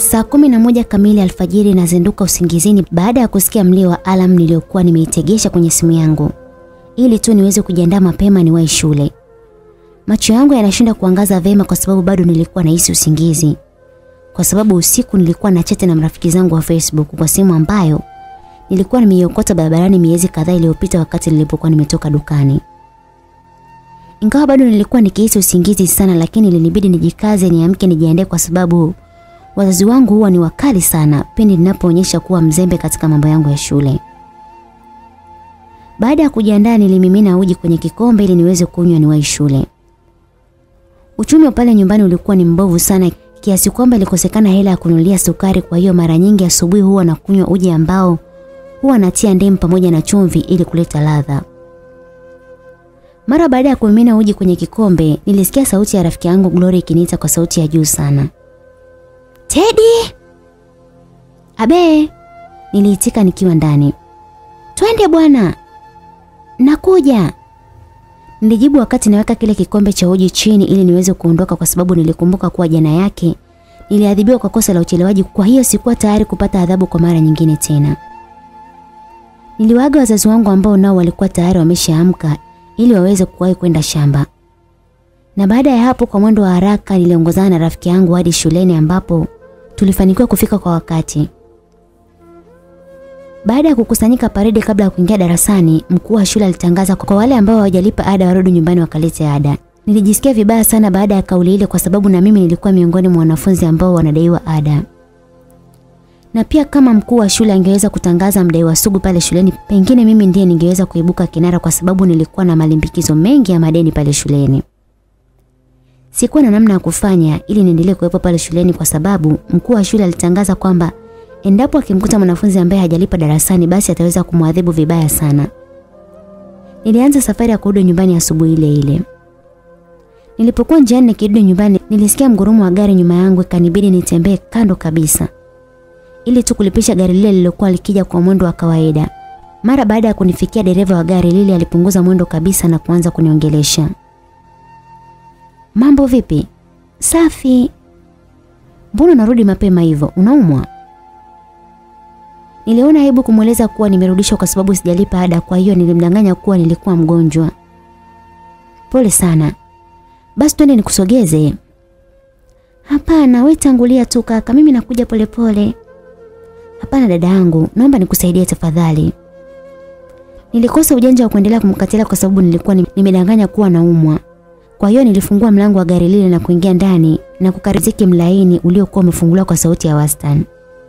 Saa kumi na moja kamili alfajiri nazinduka usingizini baada ya kusikia mlio wa alam niliyokuwa nimeitegesha kwenye simu yangu ili tu niweze kujiandaa mapema niwahi shule. Macho yangu yanashinda kuangaza vema kwa sababu bado nilikuwa nahisi usingizi. Kwa sababu usiku nilikuwa na chati na marafiki zangu wa Facebook kwa simu ambayo nilikuwa nimeiokota barabarani miezi kadhaa iliyopita wakati nilipokuwa nimetoka dukani. Ingawa bado nilikuwa nikihisi usingizi sana lakini ilinibidi nijikaze niamke nijiandae kwa sababu wazazi wangu huwa ni wakali sana pindi ninapoonyesha kuwa mzembe katika mambo yangu ya shule. Baada ya kujiandaa nilimimina uji kwenye kikombe ili niweze kunywa niwahi shule. Uchumi wa pale nyumbani ulikuwa ni mbovu sana kiasi kwamba ilikosekana hela ya kununulia sukari kwa hiyo mara nyingi asubuhi huwa nakunywa uji ambao huwa natia ndimu pamoja na chumvi ili kuleta ladha. Mara baada ya kumimina uji kwenye kikombe, nilisikia sauti ya rafiki yangu Glory ikiniita kwa sauti ya juu sana. Teddy! Abe! Niliitika nikiwa ndani. Twende bwana. Nakuja. Nilijibu wakati naweka kile kikombe cha uji chini ili niweze kuondoka kwa sababu nilikumbuka kuwa jana yake niliadhibiwa kwa kosa la uchelewaji kwa hiyo sikuwa tayari kupata adhabu kwa mara nyingine tena. Niliwaaga wazazi wangu ambao nao walikuwa tayari wameshaamka ili waweze kuwahi kwenda shamba. Na baada ya hapo kwa mwendo wa haraka niliongozana na rafiki yangu hadi shuleni ambapo tulifanikiwa kufika kwa wakati. Baada ya kukusanyika paredi kabla ya kuingia darasani, mkuu wa shule alitangaza kwa wale ambao hawajalipa ada warudi nyumbani wakalete ada. Nilijisikia vibaya sana baada ya kauli ile kwa sababu na mimi nilikuwa miongoni mwa wanafunzi ambao wanadaiwa ada. Na pia kama mkuu wa shule angeweza kutangaza mdaiwa sugu pale shuleni, pengine mimi ndiye ningeweza kuibuka kinara kwa sababu nilikuwa na malimbikizo mengi ya madeni pale shuleni. Sikuwa na namna ya kufanya ili niendelee kuwepo pale shuleni kwa sababu mkuu wa shule alitangaza kwamba endapo akimkuta mwanafunzi ambaye hajalipa darasani basi ataweza kumwadhibu vibaya sana. Nilianza safari ya kurudi nyumbani asubuhi ile ile. Nilipokuwa njiani nikirudi nyumbani nilisikia mgurumo wa gari nyuma yangu ikanibidi nitembee kando kabisa ili tu kulipisha gari lile lililokuwa likija kwa mwendo wa kawaida. Mara baada ya kunifikia dereva wa gari lile alipunguza mwendo kabisa na kuanza kuniongelesha. Mambo vipi? Safi. Mbona narudi mapema hivyo? Unaumwa? Niliona aibu kumweleza kuwa nimerudishwa kwa sababu sijalipa ada, kwa hiyo nilimdanganya kuwa nilikuwa mgonjwa. Pole sana. Basi twende nikusogeze. Hapana, we tangulia tu kaka, mimi nakuja polepole. Hapana dada yangu, naomba nikusaidie tafadhali. Nilikosa ujanja wa kuendelea kumkatilia kwa sababu nilikuwa nimedanganya kuwa naumwa. Kwa hiyo nilifungua mlango wa gari lile na kuingia ndani na kukariziki mlaini uliokuwa umefunguliwa kwa sauti ya wastani.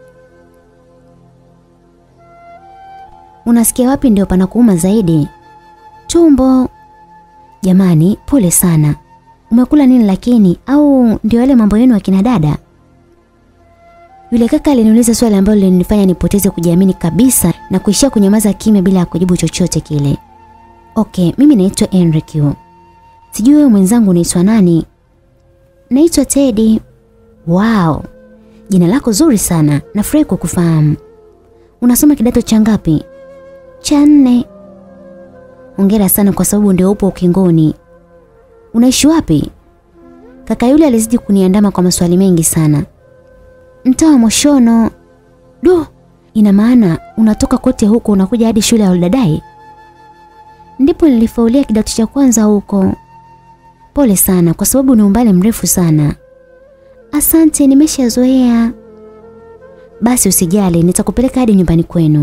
Unasikia wapi ndio panakuuma zaidi? Tumbo. Jamani, pole sana. Umekula nini lakini au ndio yale mambo yenu ya kina dada? Yule kaka aliniuliza swali ambalo lilinifanya nipoteze kujiamini kabisa na kuishia kunyamaza kimya bila ya kujibu chochote kile. Okay, mimi naitwa Enrique. Sijui wewe mwenzangu unaitwa nani? Naitwa Teddy. Wow. Jina lako zuri sana. Nafurahi kukufahamu. Unasoma kidato cha ngapi? Cha nne. Hongera sana kwa sababu ndio upo ukingoni. Unaishi wapi? Kaka yule alizidi kuniandama kwa maswali mengi sana. Mtaa wa Moshono. Du, ina maana unatoka kote huko unakuja hadi shule ya Oldadai? Ndipo nilifaulia kidato cha kwanza huko. Pole sana kwa sababu ni umbali mrefu sana. Asante, nimeshazoea. Basi usijali, nitakupeleka hadi nyumbani kwenu.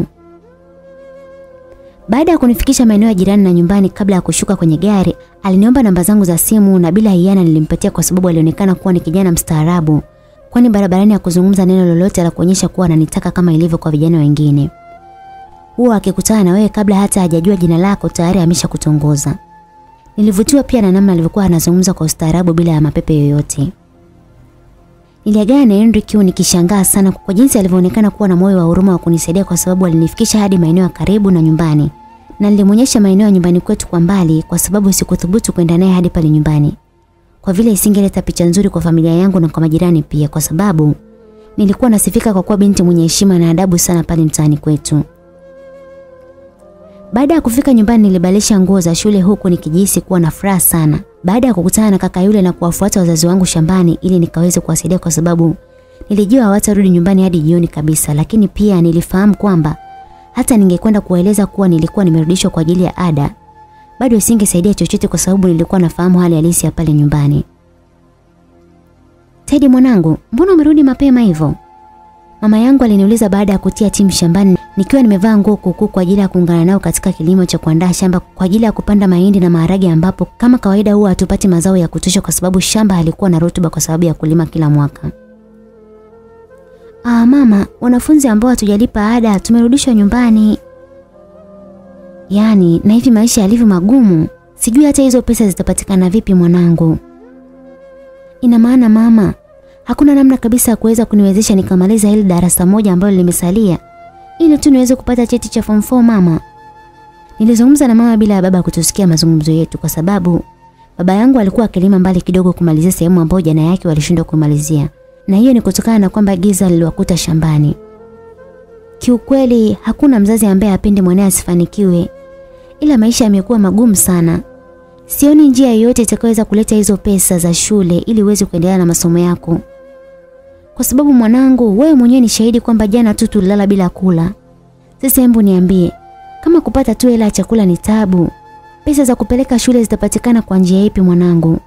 Baada ya kunifikisha maeneo ya jirani na nyumbani kabla ya kushuka kwenye gari, aliniomba namba zangu za simu na bila hiana nilimpatia kwa sababu alionekana kuwa ni kijana mstaarabu. Kwani barabarani ya kuzungumza neno lolote la kuonyesha kuwa ananitaka kama ilivyo kwa vijana wengine. Huwa akikutana na wewe kabla hata hajajua jina lako tayari ameshakutongoza. Nilivutiwa pia na namna alivyokuwa anazungumza kwa ustaarabu bila ya mapepe yoyote. Niliagana na Enrique nikishangaa sana kwa jinsi alivyoonekana kuwa na moyo wa huruma wa kunisaidia kwa sababu alinifikisha hadi maeneo ya karibu na nyumbani. Na nilimwonyesha maeneo ya nyumbani kwetu kwa mbali kwa sababu sikuthubutu kwenda naye hadi pale nyumbani. Kwa vile isingeleta picha nzuri kwa familia yangu na kwa majirani pia kwa sababu nilikuwa nasifika kwa kuwa binti mwenye heshima na adabu sana pale mtaani kwetu. Baada ya kufika nyumbani nilibadilisha nguo za shule huku nikijihisi kuwa na furaha sana. Baada ya kukutana na kaka yule na kuwafuata wazazi wangu shambani ili nikaweze kuwasaidia kwa sababu Nilijua hawatarudi nyumbani hadi jioni kabisa, lakini pia nilifahamu kwamba hata ningekwenda kuwaeleza kuwa nilikuwa nimerudishwa kwa ajili ya ada, bado isingesaidia chochote kwa sababu nilikuwa nafahamu hali halisi ya pale nyumbani. Teddy mwanangu, mbona umerudi mapema hivyo? Mama yangu aliniuliza baada ya kutia timu shambani nikiwa nimevaa nguo kuukuu kwa ajili ya kuungana nao katika kilimo cha kuandaa shamba kwa ajili ya kupanda mahindi na maharage ambapo kama kawaida huwa hatupati mazao ya kutosha kwa sababu shamba halikuwa na rutuba kwa sababu ya kulima kila mwaka. Ah mama, wanafunzi ambao hatujalipa ada tumerudishwa nyumbani. Yaani, na hivi maisha yalivyo magumu, sijui hata hizo pesa zitapatikana vipi mwanangu. Ina maana mama, hakuna namna kabisa ya kuweza kuniwezesha nikamaliza hili darasa moja ambalo limesalia ili tu niweze kupata cheti cha form 4 mama. Nilizungumza na mama bila ya baba kutusikia mazungumzo yetu kwa sababu baba yangu alikuwa akilima mbali kidogo kumalizia sehemu ambayo jana yake walishindwa kumalizia. Na hiyo ni kutokana na kwamba giza liliwakuta shambani. Kiukweli hakuna mzazi ambaye apende mwanae asifanikiwe. Ila maisha yamekuwa magumu sana. Sioni njia yoyote itakayoweza kuleta hizo pesa za shule ili uweze kuendelea na masomo yako. Kwa sababu mwanangu, wewe mwenyewe ni shahidi kwamba jana tu tulilala bila kula. Sasa hebu niambie, kama kupata tu hela ya chakula ni tabu, pesa za kupeleka shule zitapatikana kwa njia ipi mwanangu?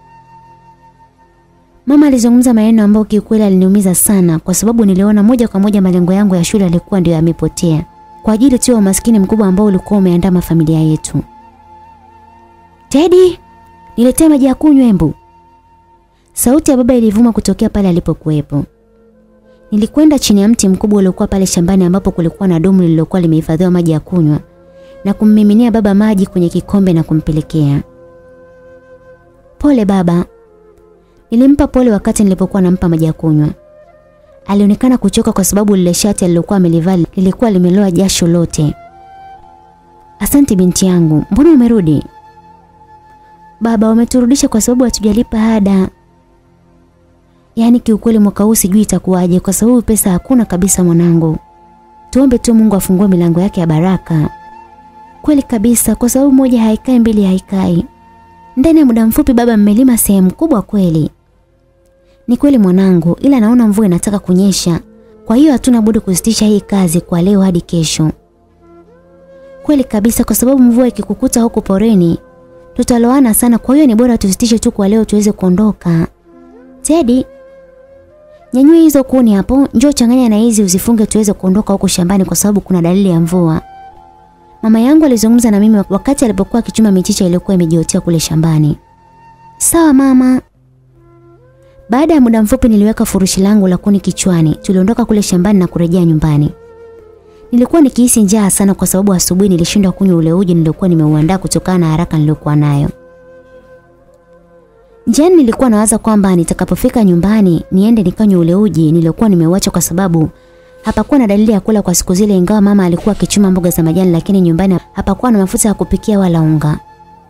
Mama alizungumza maneno ambayo kiukweli aliniumiza sana kwa sababu niliona moja kwa moja malengo yangu ya shule yalikuwa ndio yamepotea kwa ajili tu ya umaskini mkubwa ambao ulikuwa umeandama familia yetu. Teddy, niletee maji ya kunywa embu. Sauti ya baba ilivuma kutokea pale alipokuwepo. Nilikwenda chini ya mti mkubwa uliokuwa pale shambani ambapo kulikuwa na dumu lililokuwa limehifadhiwa maji ya kunywa na kummiminia baba maji kwenye kikombe na kumpelekea. Pole baba. Nilimpa pole wakati nilipokuwa nampa maji ya kunywa. Alionekana kuchoka kwa sababu lile shati alilokuwa amelivaa lilikuwa limeloa jasho lote. Asante binti yangu, mbona umerudi? Baba, wameturudisha kwa sababu hatujalipa ada. Yaani kiukweli mwaka huu sijui itakuwaje kwa sababu pesa hakuna kabisa mwanangu. Tuombe tu Mungu afungue milango yake ya baraka. Kweli kabisa kwa sababu moja haikai mbili haikai. Ndani ya muda mfupi baba mmelima sehemu kubwa kweli. Ni kweli mwanangu ila naona mvua inataka kunyesha. Kwa hiyo hatuna budi kusitisha hii kazi kwa leo hadi kesho. Kweli kabisa kwa sababu mvua ikikukuta huko poreni tutaloana sana kwa hiyo ni bora tusitishe tu kwa leo tuweze kuondoka. Teddy Nyanyua hizo kuni hapo, njoo changanya na hizi uzifunge tuweze kuondoka huko shambani kwa sababu kuna dalili ya mvua. Mama yangu alizungumza na mimi wakati alipokuwa akichuma michicha iliyokuwa imejiotea kule shambani. Sawa mama. Baada ya muda mfupi niliweka furushi langu la kuni kichwani. Tuliondoka kule shambani na kurejea nyumbani. Nilikuwa nikihisi njaa sana kwa sababu asubuhi nilishindwa kunywa ule uji niliokuwa nimeuandaa kutokana na haraka niliyokuwa nayo. Njiani nilikuwa nawaza kwamba nitakapofika nyumbani niende nikanywe ule uji niliokuwa nimeuacha kwa sababu hapakuwa na dalili ya kula kwa siku zile ingawa mama alikuwa akichuma mboga za majani lakini nyumbani hapakuwa na mafuta ya kupikia wala unga.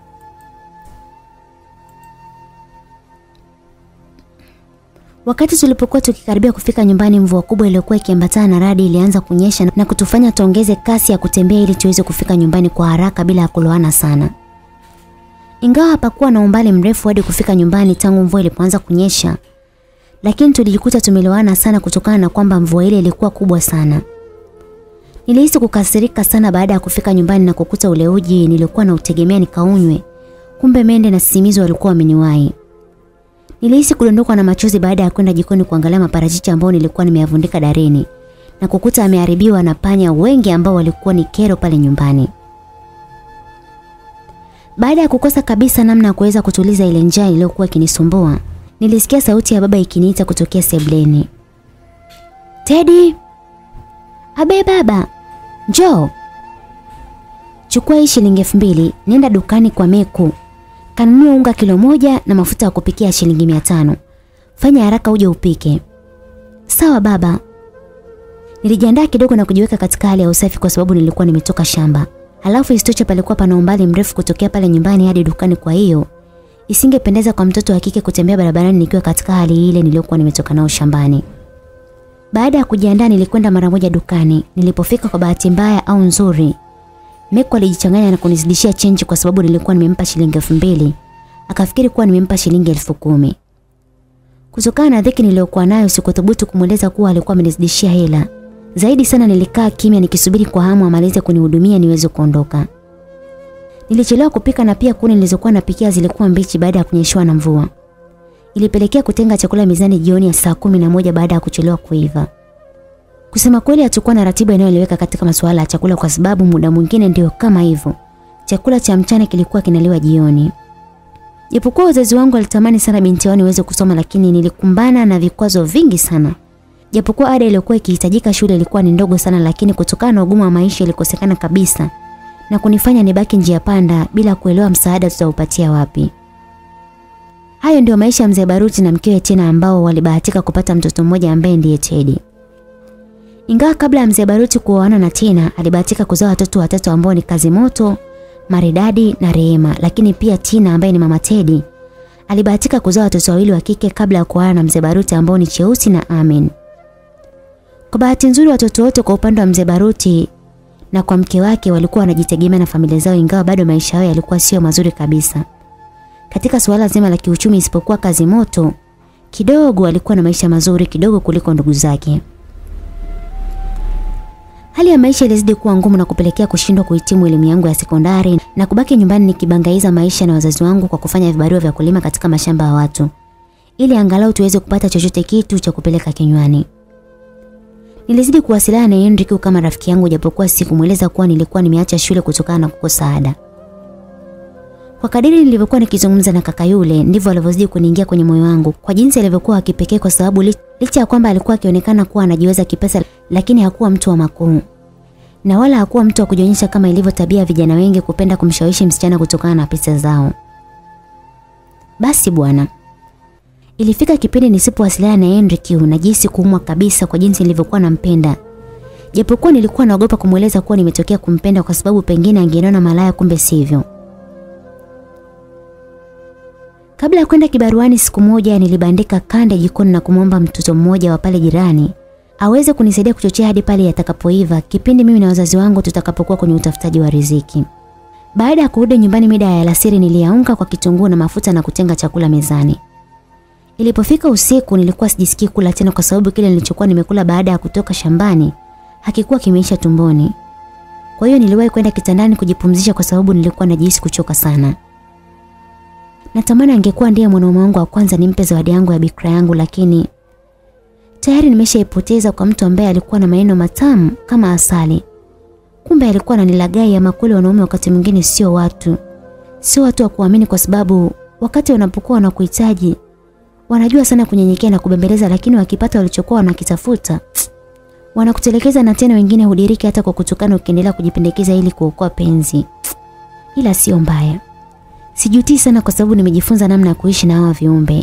Wakati tulipokuwa tukikaribia kufika nyumbani mvua kubwa iliyokuwa ikiambatana na radi ilianza kunyesha na kutufanya tuongeze kasi ya kutembea ili tuweze kufika nyumbani kwa haraka bila ya kuloana sana. Ingawa hapakuwa na umbali mrefu hadi kufika nyumbani tangu mvua ilipoanza kunyesha, lakini tulijikuta tumelowana sana kutokana na kwamba mvua ile ilikuwa kubwa sana. Nilihisi kukasirika sana baada ya kufika nyumbani na kukuta ule uji nilikuwa na utegemea nikaunywe. Kumbe Mende na Sisimizi walikuwa wameniwahi. Nilihisi kudondokwa na machozi baada ya kwenda jikoni kuangalia maparachichi ambayo nilikuwa nimeyavundika darini na kukuta ameharibiwa na panya wengi ambao walikuwa ni kero pale nyumbani. Baada ya kukosa kabisa namna ya kuweza kutuliza ile njaa iliyokuwa ikinisumbua, nilisikia sauti ya baba ikiniita kutokea sebleni. Teddy! Abe baba, njoo. Chukua hii shilingi elfu mbili, nenda dukani kwa Meku. Kanunua unga kilo moja na mafuta ya kupikia shilingi mia tano. Fanya haraka uje upike. Sawa baba. Nilijiandaa kidogo na kujiweka katika hali ya usafi kwa sababu nilikuwa nimetoka shamba. Halafu isitoshe palikuwa pana umbali mrefu kutokea pale nyumbani hadi dukani kwa hiyo isingependeza kwa mtoto wa kike kutembea barabarani nikiwa katika hali ile niliyokuwa nimetoka nao shambani. Baada ya kujiandaa nilikwenda mara moja dukani. Nilipofika kwa bahati mbaya au nzuri, Meko alijichanganya na kunizidishia chenji kwa sababu nilikuwa nimempa shilingi elfu mbili. Akafikiri kuwa nimempa shilingi elfu kumi. Kutokana na dhiki niliyokuwa nayo sikuthubutu kumweleza kuwa alikuwa amenizidishia hela. Zaidi sana nilikaa kimya nikisubiri kwa hamu amalize kunihudumia niweze kuondoka. Nilichelewa kupika na pia kuni nilizokuwa napikia zilikuwa mbichi baada ya kunyeshewa na mvua. Ilipelekea kutenga chakula mezani jioni ya saa kumi na moja baada ya kuchelewa kuiva. Kusema kweli hatakuwa na ratiba inayoeleweka katika masuala ya chakula kwa sababu muda mwingine ndio kama hivyo. Chakula cha mchana kilikuwa kinaliwa jioni. Japokuwa wazazi wangu walitamani sana binti yao niweze kusoma lakini nilikumbana na vikwazo vingi sana. Japokuwa ada iliyokuwa ikihitajika shule ilikuwa ni ndogo sana lakini kutokana na ugumu wa maisha ilikosekana kabisa na kunifanya nibaki njia panda bila kuelewa msaada tutaupatia wapi. Hayo ndio maisha ya mzee Baruti na mkewe Tina ambao walibahatika kupata mtoto mmoja ambaye ndiye Teddy. Ingawa kabla ya mzee Baruti kuoana na Tina, alibahatika kuzaa watoto watatu ambao ni Kazi Moto, Maridadi na Rehema, lakini pia Tina ambaye ni mama Teddy alibahatika kuzaa watoto wawili wa kike kabla ya kuoana na mzee Baruti ambao ni Cheusi na Amen. Kwa bahati nzuri watoto wote kwa upande wa mzee Baruti na kwa mke wake walikuwa wanajitegemea na familia zao ingawa bado maisha yao yalikuwa sio mazuri kabisa. Katika suala zima la kiuchumi isipokuwa Kazi Moto, kidogo alikuwa na maisha mazuri kidogo kuliko ndugu zake. Hali ya maisha ilizidi kuwa ngumu na kupelekea kushindwa kuhitimu elimu yangu ya sekondari na kubaki nyumbani nikibangaiza maisha na wazazi wangu kwa kufanya vibarua vya kulima katika mashamba ya watu ili angalau tuweze kupata chochote kitu cha kupeleka kinywani. Nilizidi kuwasiliana na Henrik kama rafiki yangu japokuwa sikumweleza kuwa nilikuwa nimeacha shule kutokana na kukosa ada. Kwa kadiri nilivyokuwa nikizungumza na kaka yule ndivyo alivyozidi kuniingia kwenye moyo wangu kwa jinsi alivyokuwa wa kipekee kwa sababu licha ya kwamba alikuwa akionekana kuwa anajiweza kipesa lakini hakuwa mtu wa makuu. Na wala hakuwa mtu wa kujionyesha kama ilivyo tabia vijana wengi kupenda kumshawishi msichana kutokana na pesa zao. Basi bwana. Ilifika kipindi nisipowasiliana na Henrik najisi kuumwa kabisa kwa jinsi nilivyokuwa nampenda. Japokuwa nilikuwa naogopa kumweleza kuwa nimetokea kumpenda kwa sababu pengine angeniona malaya kumbe sivyo. Kabla ya kwenda kibaruani siku moja nilibandika kande jikoni na kumwomba mtoto mmoja wa pale jirani aweze kunisaidia kuchochea hadi pale yatakapoiva kipindi mimi na wazazi wangu tutakapokuwa kwenye utafutaji wa riziki. Baada ya kurudi nyumbani mida ya alasiri niliyaunga kwa kitunguu na mafuta na kutenga chakula mezani. Ilipofika usiku nilikuwa sijisikii kula tena kwa sababu kile nilichokuwa nimekula baada ya kutoka shambani hakikuwa kimeisha tumboni. Kwa hiyo niliwahi kwenda kitandani kujipumzisha kwa sababu nilikuwa najihisi kuchoka sana. Natamani angekuwa ndiye mwanaume wangu wa kwanza nimpe zawadi yangu ya bikra yangu lakini tayari nimeshaipoteza kwa mtu ambaye alikuwa na maneno matamu kama asali. Kumbe alikuwa ananilagai ama kweli wanaume wakati mwingine sio watu. Sio watu wa kuamini kwa sababu wakati wanapokuwa wanakuhitaji wanajua sana kunyenyekea na kubembeleza lakini wakipata walichokuwa wanakitafuta wanakutelekeza na tena wengine hudiriki hata kwa kutukana ukiendelea kujipendekeza ili kuokoa penzi. Ila sio mbaya. Sijutii sana kwa sababu nimejifunza namna ya kuishi na hawa viumbe.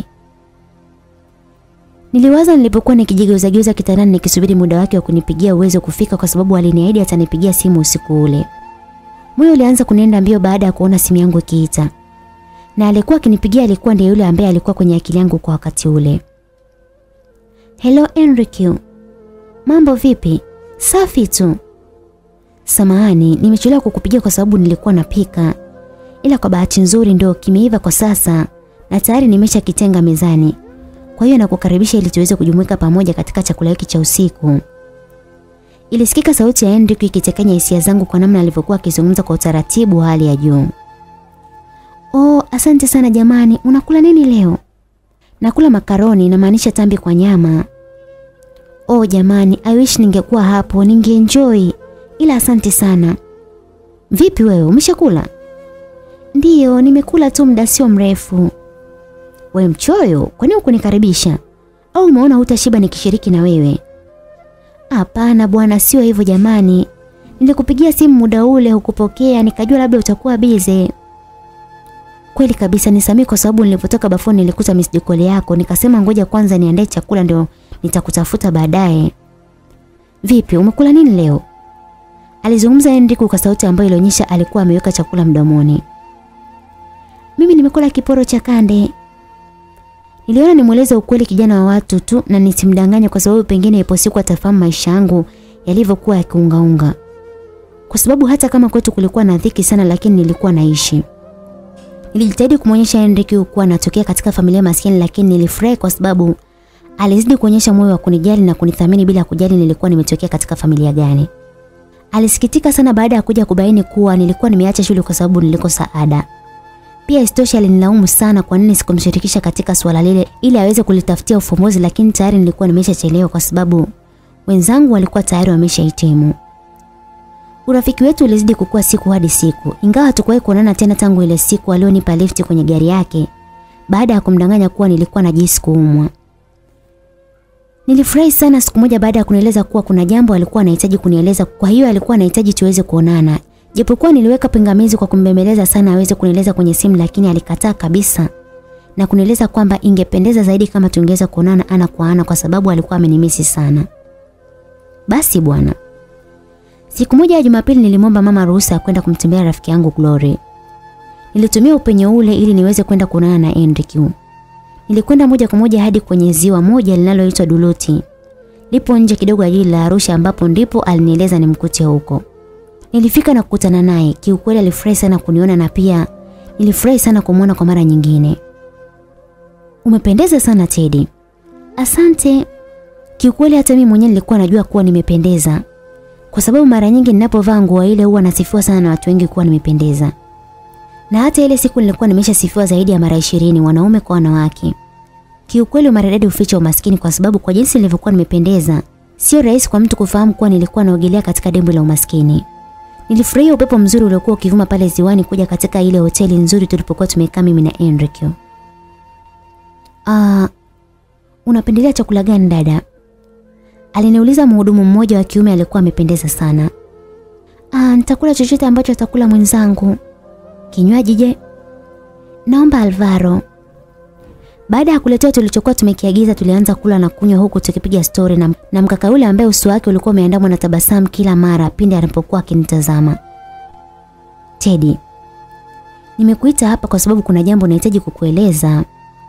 Niliwaza nilipokuwa nikijigeuza geuza kitandani nikisubiri muda wake wa kunipigia uwezo kufika kwa sababu aliniahidi atanipigia simu usiku ule. Moyo ulianza kunenda mbio baada ya kuona simu yangu ikiita. Na alikuwa akinipigia alikuwa ndiye yule ambaye alikuwa kwenye akili yangu kwa wakati ule. Hello Enrique. Mambo vipi? Safi tu. Samahani, nimechelewa kukupigia kwa sababu nilikuwa napika. Ila kwa bahati nzuri ndio kimeiva kwa sasa na tayari nimesha kitenga mezani. Kwa hiyo nakukaribisha ili tuweze kujumuika pamoja katika chakula hiki cha usiku. Ilisikika sauti ya Hendrik ikitekenya hisia zangu kwa namna alivyokuwa akizungumza kwa utaratibu wa hali ya juu. Oh, asante sana jamani. Unakula nini leo? Nakula makaroni namaanisha tambi kwa nyama. Oh jamani, I wish ningekuwa hapo, ningeenjoy. Ila asante sana. Vipi wewe, umeshakula? Ndiyo, nimekula tu muda sio mrefu. We mchoyo, kwani ukunikaribisha? Au umeona hutashiba nikishiriki na wewe? Hapana bwana, sio hivyo jamani. Nilikupigia simu muda ule hukupokea, nikajua labda utakuwa bize. Kweli kabisa nisamee kwa sababu nilipotoka bafuni nilikuta missed call yako, nikasema ngoja kwanza niandae chakula ndio nitakutafuta baadaye. Vipi, umekula nini leo? Alizungumza Henrik kwa sauti ambayo ilionyesha alikuwa ameweka chakula mdomoni. Mimi nimekula kiporo cha kande. Niliona nimweleze ukweli kijana wa watu tu na nisimdanganye kwa sababu pengine ipo siku atafahamu maisha yangu yalivyokuwa yakiungaunga. Kwa sababu hata kama kwetu kulikuwa na dhiki sana lakini nilikuwa naishi. Nilijitahidi kumwonyesha Henrik kuwa natokea katika familia maskini lakini nilifurahi kwa sababu Alizidi kuonyesha moyo wa kunijali na kunithamini bila kujali nilikuwa nimetokea katika familia gani. Alisikitika sana baada ya kuja kubaini kuwa nilikuwa nimeacha shule kwa sababu nilikosa ada. Pia isitoshe alinilaumu sana kwa nini sikumshirikisha katika swala lile ili aweze kulitafutia ufumbuzi lakini tayari nilikuwa nimeshachelewa kwa sababu wenzangu walikuwa tayari wameshahitimu. Urafiki wetu ulizidi kukua siku hadi siku. Ingawa hatukuwahi kuonana tena tangu ile siku alionipa lifti kwenye gari yake baada ya kumdanganya kuwa nilikuwa najisi kuumwa. Nilifurahi sana siku moja baada ya kunieleza kuwa kuna jambo alikuwa anahitaji kunieleza, kwa hiyo alikuwa anahitaji tuweze kuonana. Japokuwa niliweka pingamizi kwa kumbembeleza sana aweze kunieleza kwenye simu lakini alikataa kabisa na kunieleza kwamba ingependeza zaidi kama tungeweza kuonana ana kwa ana kwa sababu alikuwa amenimisi sana. Basi bwana. Siku moja ya Jumapili nilimwomba mama ruhusa ya kwenda kumtembea rafiki yangu Glory. Nilitumia upenyo ule ili niweze kwenda kuonana na Enrique. Nilikwenda moja kwa moja hadi kwenye ziwa moja linaloitwa Duluti. Lipo nje kidogo ya jiji la Arusha ambapo ndipo alinieleza nimkute huko. Nilifika na kukutana naye. Kiukweli alifurahi sana kuniona na pia nilifurahi sana kumwona kwa mara nyingine. Umependeza sana Teddy. Asante. Kiukweli hata mimi mwenyewe nilikuwa najua kuwa nimependeza. Kwa sababu mara nyingi ninapovaa nguo ile huwa nasifiwa sana na watu wengi kuwa nimependeza. Na hata ile siku nilikuwa nimeshasifiwa zaidi ya mara ishirini wanaume kwa wanawake. Kiukweli umaridadi uficha umaskini kwa sababu kwa jinsi nilivyokuwa nimependeza, sio rahisi kwa mtu kufahamu kuwa nilikuwa naogelea katika dimbwi la umaskini. Nilifurahia upepo mzuri uliokuwa ukivuma pale ziwani kuja katika ile hoteli nzuri tulipokuwa tumekaa mimi na Enrique. Ah, unapendelea chakula gani dada? Aliniuliza mhudumu mmoja wa kiume alikuwa amependeza sana. Ah, nitakula chochote ambacho atakula mwenzangu. Kinywaji je? Naomba Alvaro. Baada ya kuletea tulichokuwa tumekiagiza tulianza kula na kunywa huku tukipiga stori na, na mkaka yule ambaye uso wake ulikuwa umeandamwa na tabasamu kila mara pindi anapokuwa akinitazama. Teddy, nimekuita hapa kwa sababu kuna jambo nahitaji kukueleza.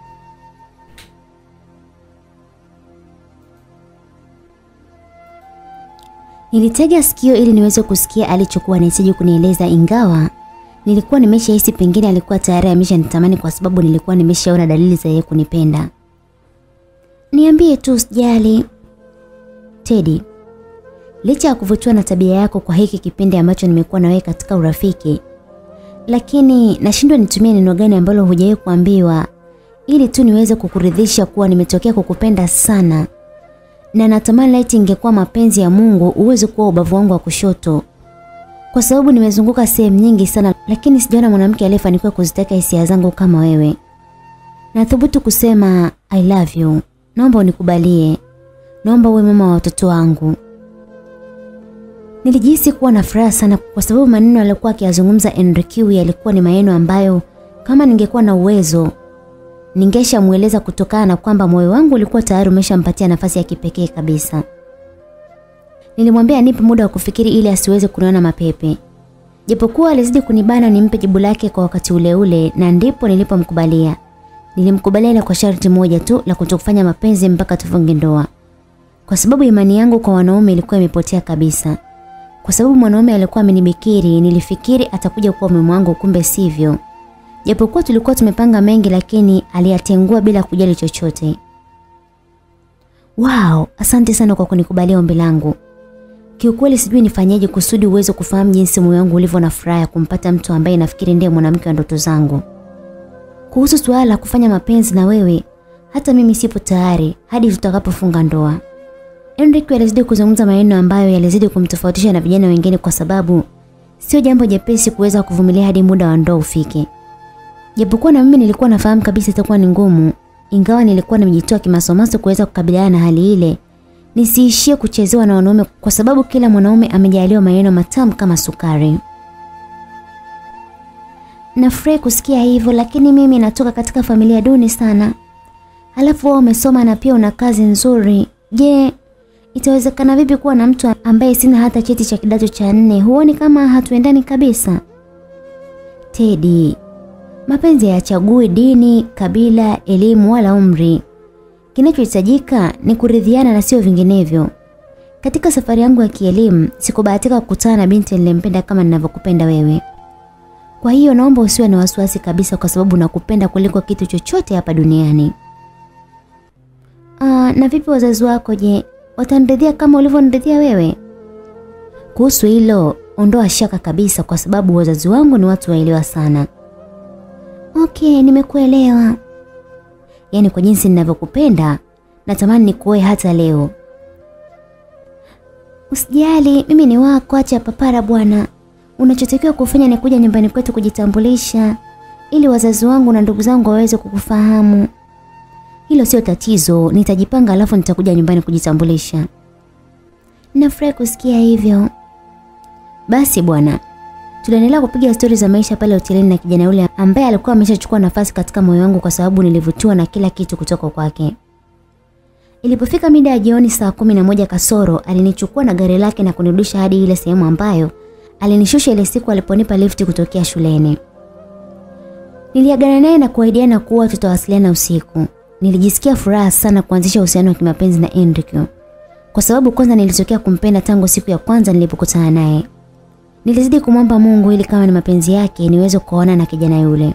Nilitega sikio ili niweze kusikia alichokuwa anahitaji kunieleza ingawa nilikuwa nimeshahisi pengine alikuwa tayari ameshanitamani kwa sababu nilikuwa nimeshaona dalili za yeye kunipenda. Niambie tu usijali. Teddy, licha ya kuvutiwa na tabia yako kwa hiki kipindi ambacho nimekuwa na wewe katika urafiki, lakini nashindwa nitumie neno gani ambalo hujawahi kuambiwa ili tu niweze kukuridhisha kuwa nimetokea kukupenda sana na natamani laiti ingekuwa mapenzi ya Mungu uweze kuwa ubavu wangu wa kushoto. Kwa sababu nimezunguka sehemu nyingi sana lakini sijaona mwanamke aliyefanikiwa kuziteka hisia zangu kama wewe. Nathubutu kusema I love you. Naomba unikubalie. Naomba uwe mama wa watoto wangu. Nilijihisi kuwa na furaha sana kwa sababu maneno aliyokuwa akiyazungumza Enrique yalikuwa ni maneno ambayo kama ningekuwa na uwezo ningeshamueleza kutokana na kwamba moyo wangu ulikuwa tayari umeshampatia nafasi ya kipekee kabisa. Nilimwambia nipe muda wa kufikiri ili asiweze kuniona mapepe. Japokuwa alizidi kunibana nimpe jibu lake kwa wakati ule ule na ndipo nilipomkubalia. Nilimkubalia na kwa sharti moja tu la kutokufanya mapenzi mpaka tufunge ndoa. Kwa sababu imani yangu kwa wanaume ilikuwa imepotea kabisa. Kwa sababu mwanaume alikuwa amenibikiri, nilifikiri atakuja kuwa mume wangu kumbe sivyo. Japokuwa tulikuwa tumepanga mengi lakini aliyatengua bila kujali chochote. Wow, asante sana kwa kunikubalia ombi langu. Kiukweli sijui nifanyaje kusudi uweze kufahamu jinsi moyo wangu ulivyo na furaha ya kumpata mtu ambaye nafikiri ndiye mwanamke wa ndoto zangu. Kuhusu suala la kufanya mapenzi na wewe, hata mimi sipo tayari hadi tutakapofunga ndoa. Enrique alizidi kuzungumza maneno ambayo yalizidi kumtofautisha na vijana wengine kwa sababu sio jambo jepesi kuweza kuvumilia hadi muda wa ndoa ufike. Japokuwa na mimi nilikuwa nafahamu kabisa itakuwa ni ngumu, ingawa nilikuwa nimejitoa kimasomaso kuweza kukabiliana na hali ile, nisiishie kuchezewa na wanaume kwa sababu kila mwanaume amejaliwa maneno matamu kama sukari. Nafurahi kusikia hivyo lakini mimi natoka katika familia duni sana. Halafu wewe umesoma na pia una kazi nzuri. Je, itawezekana vipi kuwa na mtu ambaye sina hata cheti cha kidato cha nne? Huoni kama hatuendani kabisa? Teddy, mapenzi hayachagui dini, kabila, elimu wala umri. Kinachohitajika ni kuridhiana na sio vinginevyo. Katika safari yangu ya kielimu, sikubahatika kukutana na binti niliyempenda kama ninavyokupenda wewe. Kwa hiyo naomba usiwe na wasiwasi kabisa kwa sababu nakupenda kuliko kitu chochote hapa duniani. Ah, Sawa, na vipi wazazi wako je? Wataniridhia kama ulivyoniridhia wewe? Kuhusu hilo, ondoa shaka kabisa kwa sababu wazazi wangu ni watu waelewa sana. Okay, nimekuelewa. Yaani kwa jinsi ninavyokupenda, natamani nikuoe hata leo. Usijali, mimi ni wako, acha papara bwana. Unachotakiwa kufanya ni kuja nyumbani kwetu kujitambulisha ili wazazi wangu na ndugu zangu waweze kukufahamu. Hilo sio tatizo, nitajipanga alafu nitakuja nyumbani kujitambulisha. Nafurahi kusikia hivyo. Basi bwana, tuliendelea kupiga stori za maisha pale hotelini na kijana yule ambaye alikuwa ameshachukua nafasi katika moyo wangu kwa sababu nilivutiwa na kila kitu kutoka kwake. Ilipofika mida ya jioni saa kumi na moja kasoro, alinichukua na gari lake na kunirudisha hadi ile sehemu ambayo alinishusha ile siku aliponipa lifti kutokea shuleni. Niliagana naye na kuahidiana kuwa tutawasiliana usiku. Nilijisikia furaha sana kuanzisha uhusiano wa kimapenzi na Enrique. Kwa sababu kwanza nilitokea kumpenda tangu siku ya kwanza nilipokutana naye. Nilizidi kumwomba Mungu ili kama ni mapenzi yake niweze kuoana na kijana yule.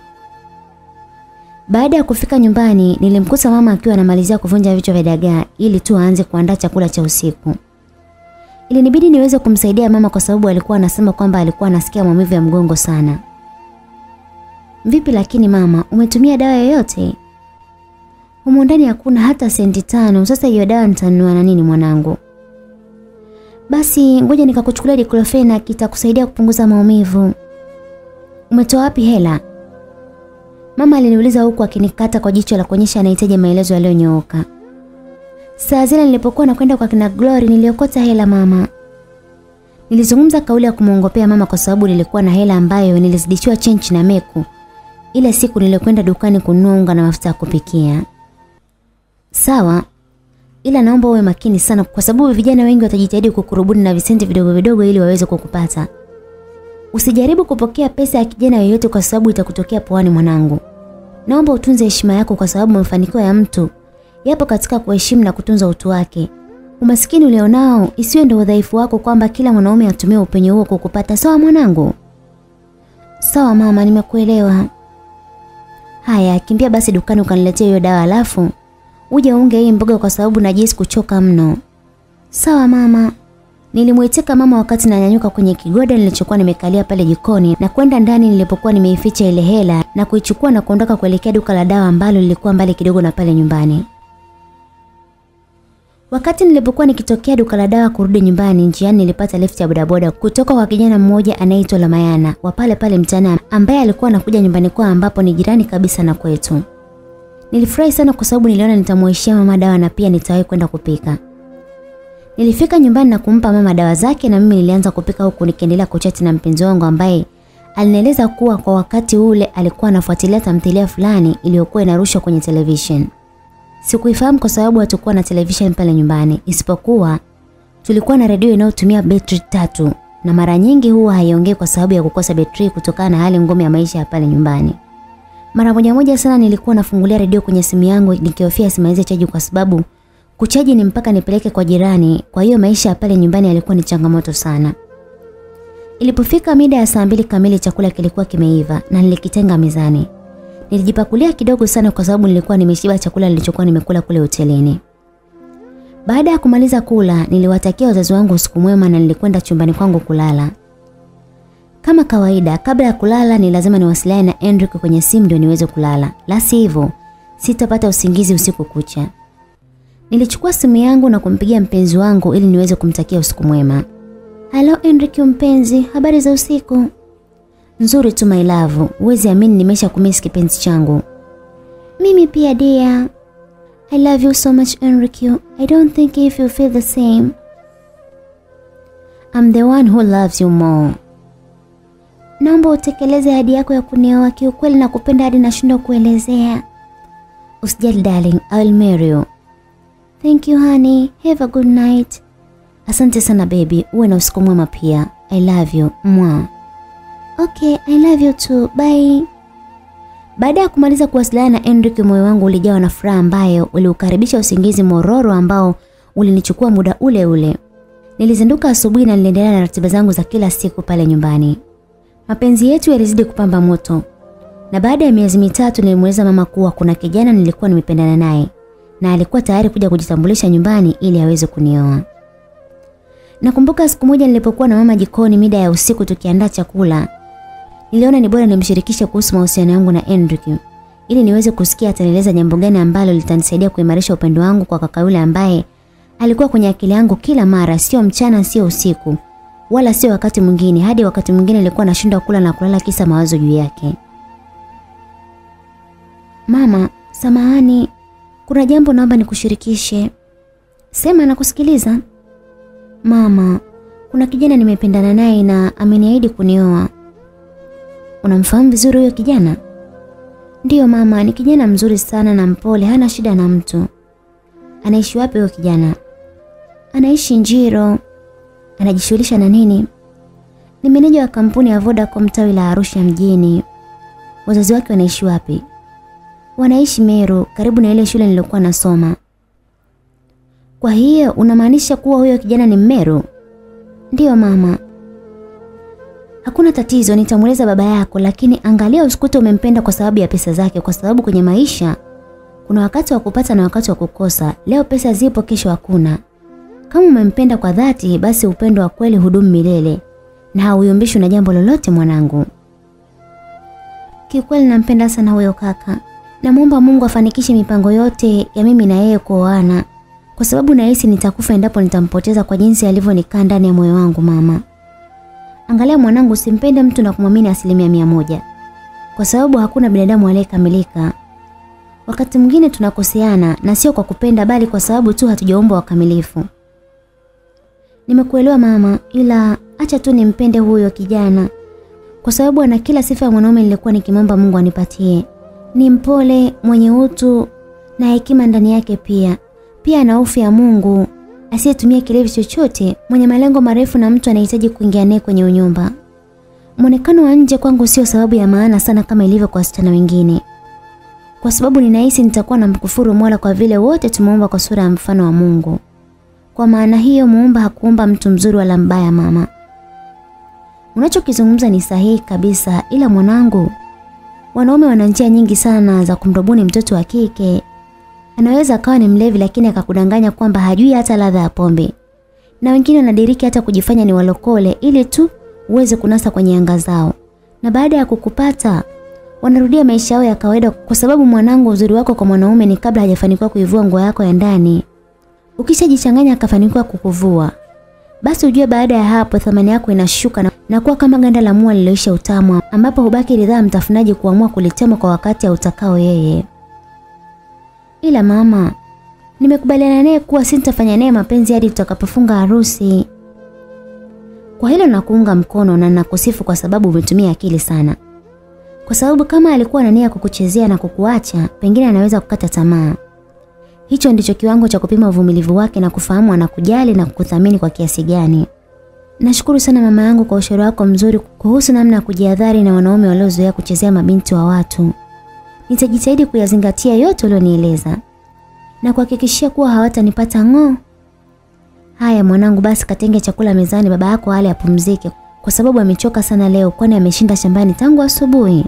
Baada ya kufika nyumbani, nilimkuta mama akiwa anamalizia kuvunja vichwa vya dagaa ili tu aanze kuandaa chakula cha usiku. Ilinibidi niweze kumsaidia mama kwa sababu alikuwa anasema kwamba alikuwa anasikia maumivu ya mgongo sana. Vipi lakini mama, umetumia dawa yoyote? Humu ndani hakuna hata senti tano. Sasa hiyo dawa nitanunua na nini mwanangu? Basi ngoja nikakuchukulia diclofenac itakusaidia kupunguza maumivu. Umetoa wapi hela? Mama aliniuliza huku akinikata kwa jicho la kuonyesha anahitaji maelezo yaliyonyooka. Saa zile nilipokuwa nakwenda kwa kina Glory niliokota hela mama. Nilizungumza kauli ya kumwongopea mama kwa sababu nilikuwa na hela ambayo nilizidishiwa chenchi na Meku ile siku nilikwenda dukani kununua unga na mafuta ya kupikia. Sawa, ila naomba uwe makini sana kwa sababu vijana wengi watajitahidi kukurubuni na visenti vidogo vidogo ili waweze kukupata. Usijaribu kupokea pesa ya kijana yoyote kwa sababu itakutokea puani mwanangu. Naomba utunze heshima yako kwa sababu mafanikio ya mtu yapo katika kuheshimu na kutunza utu wake. Umasikini ulionao isiwe ndio udhaifu wako kwamba kila mwanaume atumie upenyo huo kukupata. Sawa mwanangu? Sawa mama, nimekuelewa. Haya, kimbia basi dukani ukaniletea hiyo dawa alafu uje unge hii mboga kwa sababu najisi kuchoka mno. Sawa mama. Nilimwitika mama wakati nanyanyuka kwenye kigoda nilichokuwa nimekalia pale jikoni na kwenda ndani nilipokuwa nimeificha ile hela na kuichukua na kuondoka kuelekea duka la dawa ambalo lilikuwa mbali kidogo na pale nyumbani. Wakati nilipokuwa nikitokea duka la dawa kurudi nyumbani, njiani nilipata lift ya bodaboda kutoka kwa kijana mmoja anayeitwa Lamayana wa pale pale mtaani ambaye alikuwa anakuja nyumbani kwao ambapo ni jirani kabisa na kwetu. Nilifurahi sana kwa sababu niliona nitamuishia mama dawa na pia nitawahi kwenda kupika. Nilifika nyumbani na kumpa mama dawa zake na mimi nilianza kupika huku nikiendelea kuchati na mpenzi wangu ambaye alinieleza kuwa kwa wakati ule alikuwa anafuatilia tamthilia fulani iliyokuwa inarushwa kwenye television. Sikuifahamu kwa sababu hatukuwa na television pale nyumbani, isipokuwa tulikuwa na redio inayotumia betri tatu na mara nyingi huwa haiongei kwa sababu ya kukosa betri kutokana na hali ngumu ya maisha ya pale nyumbani. Mara moja moja sana nilikuwa nafungulia redio kwenye simu yangu nikihofia simalize chaji kwa sababu kuchaji ni mpaka nipeleke kwa jirani, kwa hiyo maisha ya pale nyumbani yalikuwa ni changamoto sana. Ilipofika mida ya saa mbili kamili chakula kilikuwa kimeiva na nilikitenga mezani. Nilijipakulia kidogo sana kwa sababu nilikuwa nimeshiba chakula nilichokuwa nimekula kule hotelini. Baada ya kumaliza kula, niliwatakia wazazi wangu usiku mwema na nilikwenda chumbani kwangu kulala. Kama kawaida, kabla ya kulala ni lazima niwasiliane na Enrique kwenye simu ndio niweze kulala. La sivyo, sitapata usingizi usiku kucha. Nilichukua simu yangu na kumpigia mpenzi wangu ili niweze kumtakia usiku mwema. Halo Enrique mpenzi, habari za usiku? Nzuri tu my love. Uwezi amini nimesha kumisi kipenzi changu. Mimi pia dear. I love you so much Enrique. I don't think if you feel the same. I'm the one who loves you more. Naomba utekeleze ahadi yako ya kunioa kiukweli na kupenda hadi nashindwa kuelezea. Usijali darling, I will marry you. Thank you honey. Have a good night. Asante sana baby. Uwe na usiku mwema pia. I love you. Mwa. Okay, I love you too. Bye. Baada ya kumaliza kuwasiliana na Enrique, moyo wangu ulijawa na furaha ambayo uliukaribisha usingizi mororo ambao ulinichukua muda ule ule. Nilizinduka asubuhi na niliendelea na ratiba zangu za kila siku pale nyumbani. Mapenzi yetu yalizidi kupamba moto. Na baada ya miezi mitatu nilimweleza mama kuwa kuna kijana nilikuwa nimependana naye na alikuwa tayari kuja kujitambulisha nyumbani ili aweze kunioa. Nakumbuka siku moja nilipokuwa na mama jikoni mida ya usiku tukiandaa chakula. Niliona ni bora nimshirikishe kuhusu mahusiano yangu na Enrique ili niweze kusikia atanieleza jambo gani ambalo litanisaidia kuimarisha upendo wangu kwa kaka yule ambaye alikuwa kwenye akili yangu kila mara, sio mchana, sio usiku, wala sio wakati mwingine, hadi wakati mwingine nilikuwa nashindwa kula na kulala kisa mawazo juu yake. Mama, samahani, kuna jambo naomba nikushirikishe. Sema nakusikiliza. Mama, kuna kijana nimependana naye na ameniahidi kunioa. Unamfahamu vizuri huyo kijana? Ndiyo mama, ni kijana mzuri sana na mpole, hana shida na mtu. Anaishi wapi huyo kijana? Anaishi Njiro. Anajishughulisha na nini? Ni meneja wa kampuni ya Vodacom tawi la Arusha mjini. Wazazi wake wanaishi wapi? Wanaishi Meru, karibu na ile shule niliyokuwa nasoma. Kwa hiyo unamaanisha kuwa huyo kijana ni Mmeru? Ndiyo mama. Hakuna tatizo, nitamueleza baba yako, lakini angalia usikute umempenda kwa sababu ya pesa zake, kwa sababu kwenye maisha kuna wakati wa kupata na wakati wa kukosa. Leo pesa zipo, kesho hakuna. Kama umempenda kwa dhati, basi upendo wa kweli hudumu milele na hauyumbishwi na jambo lolote mwanangu. Kiukweli nampenda sana huyo kaka. Namwomba Mungu afanikishe mipango yote ya mimi na yeye kuoana, kwa sababu nahisi nitakufa endapo nitampoteza kwa jinsi alivyonikaa ndani ya moyo wangu mama. Angalia mwanangu, usimpende mtu na kumwamini asilimia mia moja, kwa sababu hakuna binadamu aliyekamilika. Wakati mwingine tunakoseana na sio kwa kupenda, bali kwa sababu tu hatujaumbwa wakamilifu. Nimekuelewa mama, ila acha tu nimpende huyo kijana, kwa sababu ana kila sifa ya mwanaume nilikuwa nikimwomba Mungu anipatie. Ni mpole, mwenye utu na hekima ndani yake pia. Pia ana hofu ya Mungu, asiyetumia kilevi chochote, mwenye malengo marefu na mtu anahitaji kuingia naye kwenye unyumba. Muonekano wa nje kwangu sio sababu ya maana sana kama ilivyo kwa wasichana wengine. Kwa sababu ninahisi nitakuwa na mkufuru Mola kwa vile wote tumeomba kwa sura ya mfano wa Mungu. Kwa maana hiyo muumba hakuumba mtu mzuri wala mbaya mama. Unachokizungumza ni sahihi kabisa ila mwanangu, wanaume wana njia nyingi sana za kumrubuni mtoto wa kike. Anaweza akawa ni mlevi lakini akakudanganya kwamba hajui hata ladha ya pombe. Na wengine wanadiriki hata kujifanya ni walokole ili tu uweze kunasa kwenye anga zao. Na baada ya kukupata wanarudia maisha yao ya kawaida kwa sababu mwanangu, uzuri wako kwa mwanaume ni kabla hajafanikiwa kuivua nguo yako ya ndani. Ukishajichanganya akafanikiwa kukuvua, basi ujue baada ya hapo thamani yako inashuka na, na kuwa kama ganda la mua lililoisha utamu, ambapo hubaki ridhaa mtafunaji kuamua kulitema kwa wakati autakao yeye. Ila mama, nimekubaliana naye kuwa sintafanya naye mapenzi hadi tutakapofunga harusi. Kwa hilo nakuunga mkono na nakusifu kwa sababu umetumia akili sana. Kwa sababu kama alikuwa na nia kukuchezea na kukuacha, pengine anaweza kukata tamaa. Hicho ndicho kiwango cha kupima uvumilivu wake na kufahamu anakujali na kukuthamini kwa kiasi gani. Nashukuru sana mama yangu kwa ushauri wako mzuri kuhusu namna ya kujihadhari na wanaume waliozoea kuchezea mabinti wa watu. Nitajitahidi kuyazingatia yote ulionieleza na kuhakikishia kuwa hawatanipata ng'oo. Haya mwanangu, basi katenge chakula mezani, baba yako hali apumzike kwa sababu amechoka sana leo, kwani ameshinda shambani tangu asubuhi.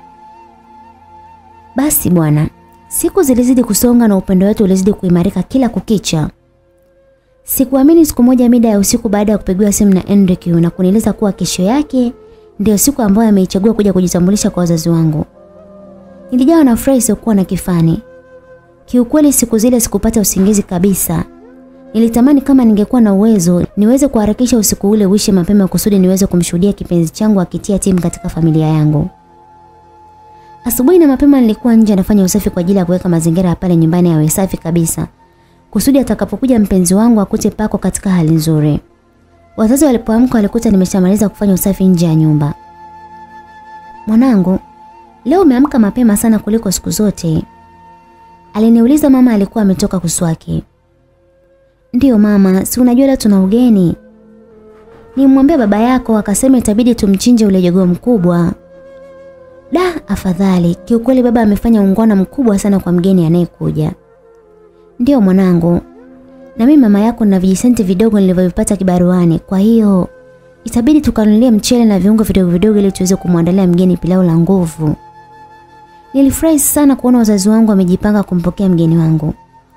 Basi bwana, siku zilizidi kusonga na upendo wetu ulizidi kuimarika kila kukicha. Sikuamini siku moja mida ya usiku baada ya kupigiwa simu na Enrique na kunieleza kuwa kesho yake ndio siku ambayo ameichagua kuja kujitambulisha kwa wazazi wangu. Nilijawa na furaha isiyokuwa na kifani. Kiukweli siku zile sikupata usingizi kabisa. Nilitamani kama ningekuwa na uwezo niweze kuharakisha usiku ule uishe mapema kusudi niweze kumshuhudia kipenzi changu akitia timu katika familia yangu. Asubuhi na mapema nilikuwa nje nafanya usafi kwa ajili ya kuweka mazingira ya pale nyumbani yawe safi kabisa. Kusudi atakapokuja mpenzi wangu akute pako katika hali nzuri. Wazazi walipoamka walikuta nimeshamaliza kufanya usafi nje ya nyumba. Mwanangu, leo umeamka mapema sana kuliko siku zote. Aliniuliza mama alikuwa ametoka kuswaki. Ndiyo mama, si unajua leo tuna ugeni. Nimwambia baba yako akasema itabidi tumchinje ule jogoo mkubwa. Da, afadhali. Kiukweli baba amefanya ungwana mkubwa sana kwa mgeni anayekuja. Ndiyo mwanangu. Na mimi mama yako na vijisenti vidogo nilivyovipata kibaruani. Kwa hiyo itabidi tukanunulie mchele na viungo vidogo vidogo ili tuweze kumwandalia mgeni pilau la nguvu. Nilifurahi sana kuona wazazi wangu wamejipanga kumpokea mgeni wangu.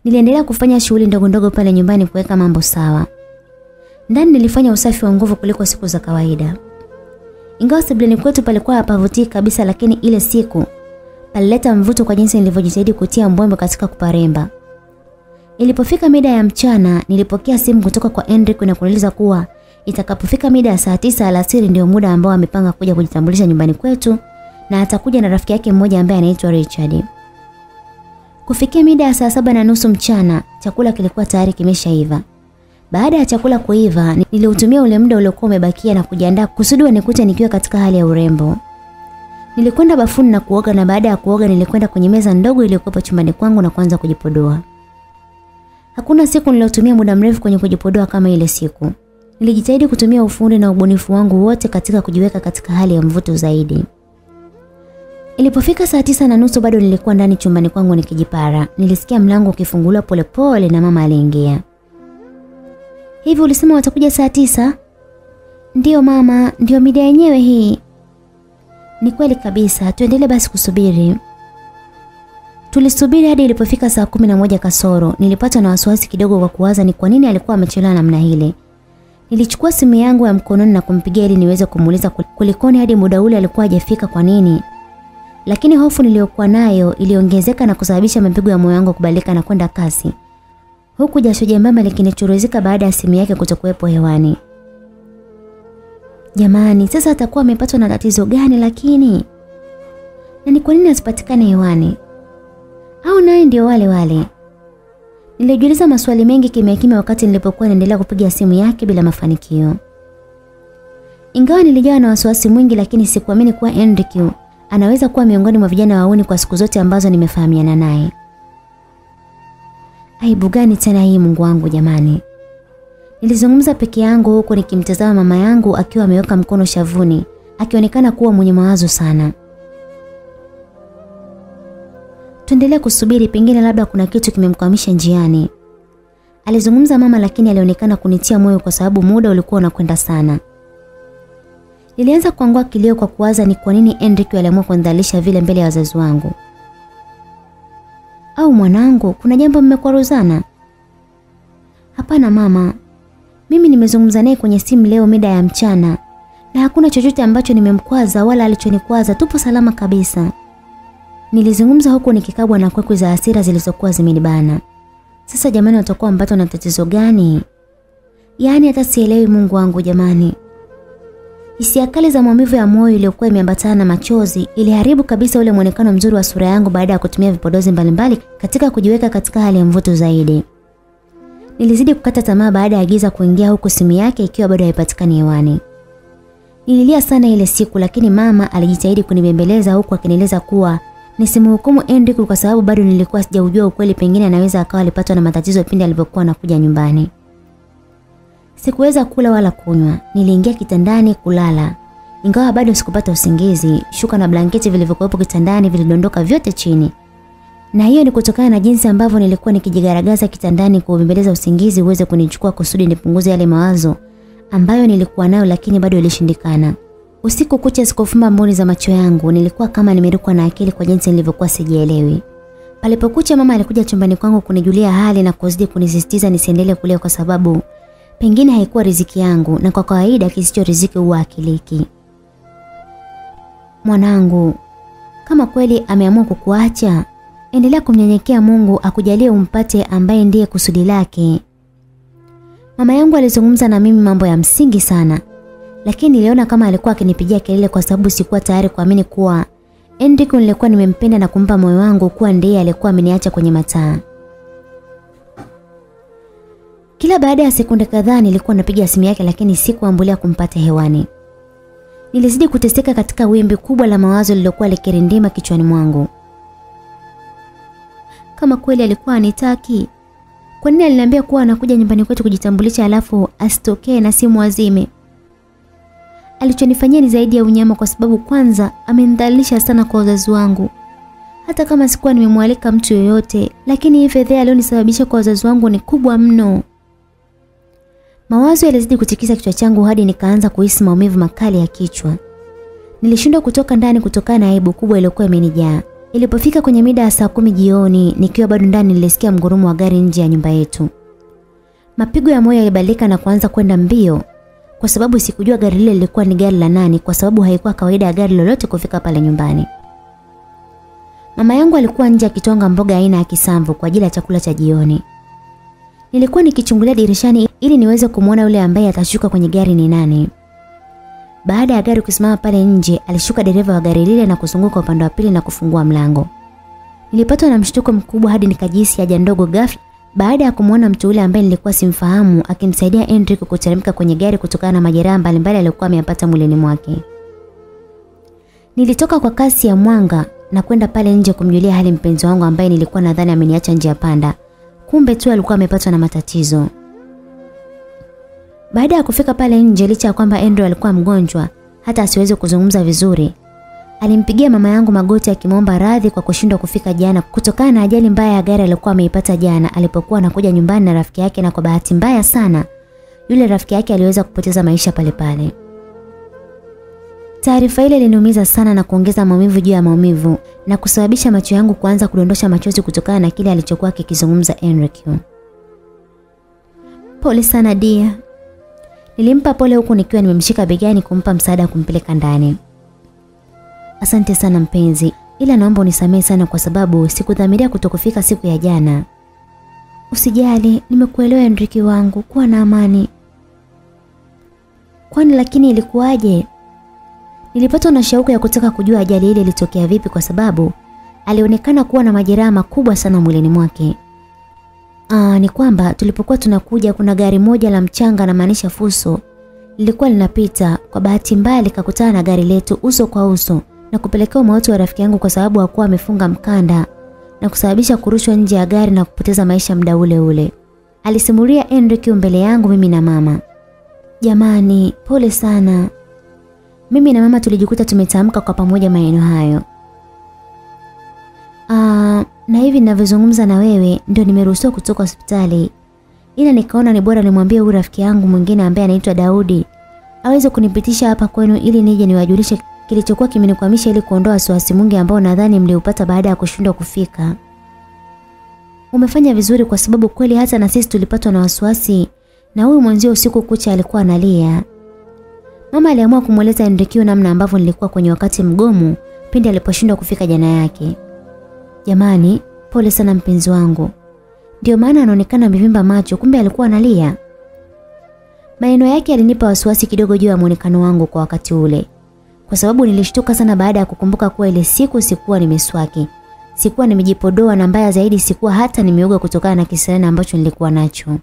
Niliendelea kufanya shughuli ndogo ndogo pale nyumbani kuweka mambo sawa. Ndani nilifanya usafi wa nguvu kuliko siku za kawaida. Ingawa sebuleni kwetu palikuwa hapavutii kabisa, lakini ile siku palileta mvuto kwa jinsi nilivyojitahidi kutia mbwembe katika kuparemba. Ilipofika mida ya mchana, nilipokea simu kutoka kwa Enric na kuniuliza kuwa itakapofika mida ya saa tisa alasiri ndio muda ambao amepanga kuja kujitambulisha nyumbani kwetu na atakuja na rafiki yake mmoja ambaye anaitwa Richard. Kufikia mida ya saa saba na nusu mchana, chakula kilikuwa tayari kimeshaiva. Baada ya chakula kuiva, niliutumia ule muda uliokuwa umebakia na kujiandaa kusudi wanikute nikiwa katika hali ya urembo. Nilikwenda bafuni na kuoga na baada ya kuoga nilikwenda kwenye meza ndogo iliyokuwa chumbani kwangu na kuanza kujipodoa. Hakuna siku niliyotumia muda mrefu kwenye kujipodoa kama ile siku. Nilijitahidi kutumia ufundi na ubunifu wangu wote katika kujiweka katika hali ya mvuto zaidi. Ilipofika saa tisa na nusu bado nilikuwa ndani chumbani kwangu nikijipara. Nilisikia mlango ukifunguliwa polepole na mama aliingia. Hivi ulisema watakuja saa tisa? Ndiyo mama, ndiyo mida yenyewe hii. Ni kweli kabisa, tuendelee basi kusubiri. Tulisubiri hadi ilipofika saa kumi na moja kasoro. Nilipatwa na wasiwasi kidogo kwa kuwaza ni kwa nini alikuwa amechelewa namna ile. Nilichukua simu yangu ya mkononi na kumpigia ili niweze kumuuliza kulikoni hadi muda ule alikuwa hajafika kwa nini. Lakini hofu niliyokuwa nayo iliongezeka na kusababisha mapigo ya moyo wangu kubadilika na kwenda kasi. Huku jasho jembamba likinichuruzika baada ya simu yake kutokuwepo hewani. Jamani, sasa atakuwa amepatwa na tatizo gani lakini? Na ni kwa nini asipatikane hewani? Au naye ndio wale wale? Nilijiuliza maswali mengi kimya kimya wakati nilipokuwa naendelea kupiga simu yake bila mafanikio. Ingawa nilijawa na wasiwasi mwingi lakini sikuamini kuwa Enrique anaweza kuwa miongoni mwa vijana wauni kwa siku zote ambazo nimefahamiana naye. Aibu gani tena hii Mungu wangu jamani? Nilizungumza peke yangu huku nikimtazama mama yangu akiwa ameweka mkono shavuni, akionekana kuwa mwenye mawazo sana. Tuendelee kusubiri pengine labda kuna kitu kimemkwamisha njiani. Alizungumza mama lakini alionekana kunitia moyo kwa sababu muda ulikuwa unakwenda sana. Nilianza kuangua kilio kwa kuwaza ni kwa nini Enrique aliamua kunidhalisha vile mbele ya wazazi wangu. Au mwanangu, kuna jambo mmekwaruzana? Hapana mama. Mimi nimezungumza naye kwenye simu leo mida ya mchana na hakuna chochote ambacho nimemkwaza wala alichonikwaza, tupo salama kabisa. Nilizungumza huku nikikabwa na kwekwe za hasira zilizokuwa zimenibana. Sasa jamani watakuwa mpata na tatizo gani? Yaani hata sielewi Mungu wangu jamani. Hisia kali za maumivu ya moyo iliyokuwa imeambatana na machozi iliharibu kabisa ule mwonekano mzuri wa sura yangu baada ya kutumia vipodozi mbalimbali katika kujiweka katika hali ya mvuto zaidi. Nilizidi kukata tamaa baada ya giza kuingia huku simu yake ikiwa bado haipatikani hewani. Nililia sana ile siku lakini mama alijitahidi kunibembeleza huku akinieleza kuwa nisimhukumu Enrique kwa sababu bado nilikuwa sijaujua ukweli pengine anaweza akawa alipatwa na matatizo pindi alipokuwa anakuja nyumbani. Sikuweza kula wala kunywa. Niliingia kitandani kulala. Ingawa bado sikupata usingizi, shuka na blanketi vilivyokuwepo kitandani vilidondoka vyote chini. Na hiyo ni kutokana na jinsi ambavyo nilikuwa nikijigaragaza kitandani kuubembeleza usingizi uweze kunichukua kusudi nipunguze yale mawazo ambayo nilikuwa nayo lakini bado ilishindikana. Usiku kucha sikufumba mboni za macho yangu, nilikuwa kama nimerukwa na akili kwa jinsi nilivyokuwa sijielewi. Palipokucha mama alikuja chumbani kwangu kunijulia hali na kuzidi kunisisitiza nisiendelee kulia kwa sababu pengine haikuwa riziki yangu na kwa kawaida kisicho riziki huwa akiliki. Mwanangu, kama kweli ameamua kukuacha, endelea kumnyenyekea Mungu akujalie umpate ambaye ndiye kusudi lake. Mama yangu alizungumza na mimi mambo ya msingi sana, lakini niliona kama alikuwa akinipigia kelele kwa sababu sikuwa tayari kuamini kuwa Enrico nilikuwa nimempenda na kumpa moyo wangu kuwa ndiye alikuwa ameniacha kwenye mataa. Kila baada ya sekunde kadhaa nilikuwa napiga simu yake lakini sikuambulia kumpata hewani. Nilizidi kuteseka katika wimbi kubwa la mawazo lililokuwa likirindima kichwani mwangu. Kama kweli alikuwa anitaki, kwa nini aliniambia kuwa anakuja nyumbani kwetu kujitambulisha alafu asitokee na simu azime? Alichonifanyia ni zaidi ya unyama kwa sababu kwanza amenidhalilisha sana kwa wazazi wangu. Hata kama sikuwa nimemwalika mtu yoyote, lakini hii fedheha aliyonisababisha kwa wazazi wangu ni kubwa mno. Mawazo yalizidi kutikisa kichwa changu hadi nikaanza kuhisi maumivu makali ya kichwa. Nilishindwa kutoka ndani kutokana na aibu kubwa iliyokuwa imenijaa. Ilipofika kwenye mida ya saa kumi jioni, nikiwa bado ndani nilisikia mgurumo wa gari nje ya nyumba yetu. Mapigo ya moyo yalibadilika na kuanza kwenda mbio kwa sababu sikujua gari lile lilikuwa ni gari la nani kwa sababu haikuwa kawaida ya gari lolote kufika pale nyumbani. Mama yangu alikuwa nje akitonga mboga aina ya kisamvu kwa ajili ya chakula cha jioni. Nilikuwa nikichungulia dirishani ili niweze kumwona yule ambaye atashuka kwenye gari ni nani. Baada ya gari kusimama pale nje, alishuka dereva wa gari lile na kuzunguka upande wa pili na kufungua mlango. Nilipatwa na mshtuko mkubwa hadi nikajihisi haja ndogo ghafla baada ya kumwona mtu yule ambaye nilikuwa simfahamu akimsaidia Hendrik kuteremka kwenye gari kutokana na majeraha mbalimbali aliyokuwa ameyapata mwilini mwake. Nilitoka kwa kasi ya mwanga na kwenda pale nje kumjulia hali mpenzi wangu ambaye nilikuwa nadhani ameniacha njia panda. Kumbe tu alikuwa amepatwa na matatizo. Baada ya kufika pale nje licha ya kwamba Andrew alikuwa mgonjwa hata asiweze kuzungumza vizuri, alimpigia mama yangu magoti akimwomba radhi kwa kushindwa kufika jana kutokana na ajali mbaya ya gari aliyokuwa ameipata jana alipokuwa anakuja nyumbani na rafiki yake, na kwa bahati mbaya sana yule rafiki yake aliweza kupoteza maisha pale pale. Taarifa ile iliniumiza sana na kuongeza maumivu juu ya maumivu na kusababisha macho yangu kuanza kudondosha machozi kutokana na kile alichokuwa kikizungumza Enrique. Pole sana dia. Nilimpa pole huku nikiwa nimemshika begani kumpa msaada kumpeleka ndani. Asante sana mpenzi, ila naomba unisamehe sana kwa sababu sikudhamiria kutokufika siku ya jana. Usijali, nimekuelewa Enrique wangu, kuwa na amani. Kwani lakini ilikuwaje? Nilipatwa na shauku ya kutaka kujua ajali ile ilitokea vipi kwa sababu alionekana kuwa na majeraha makubwa sana mwilini mwake. Aa, ni kwamba tulipokuwa tunakuja kuna gari moja la mchanga na maanisha fuso lilikuwa linapita. Kwa bahati mbaya likakutana na gari letu uso kwa uso na kupelekea umauti wa rafiki yangu kwa sababu hakuwa amefunga mkanda na kusababisha kurushwa nje ya gari na kupoteza maisha muda ule ule. Alisimulia Enrique mbele yangu mimi na mama. Jamani, pole sana. Mimi na mama tulijikuta tumetamka kwa pamoja maneno hayo. Ah, na hivi ninavyozungumza na wewe ndio nimeruhusiwa kutoka hospitali. Ila nikaona ni bora nimwambie huyu rafiki yangu mwingine ambaye anaitwa Daudi aweze kunipitisha hapa kwenu ili nije niwajulishe kilichokuwa kimenikwamisha ili kuondoa wasiwasi mwingi ambao nadhani mliupata baada ya kushindwa kufika. Umefanya vizuri kwa sababu kweli hata na sisi tulipatwa na wasiwasi na huyu mwenzio usiku kucha alikuwa analia. Mama aliamua kumweleza Enrique namna ambavyo nilikuwa kwenye wakati mgomo pindi aliposhindwa kufika jana yake. Jamani, pole sana mpenzi wangu. Ndio maana anaonekana amevimba macho, kumbe alikuwa analia. Maneno yake yalinipa wasiwasi kidogo juu ya muonekano wangu kwa wakati ule. Kwa sababu nilishtuka sana baada ya kukumbuka kuwa ile siku sikuwa nimeswaki. Sikuwa nimejipodoa na mbaya zaidi sikuwa hata nimeoga kutokana na kisirani ambacho nilikuwa nacho.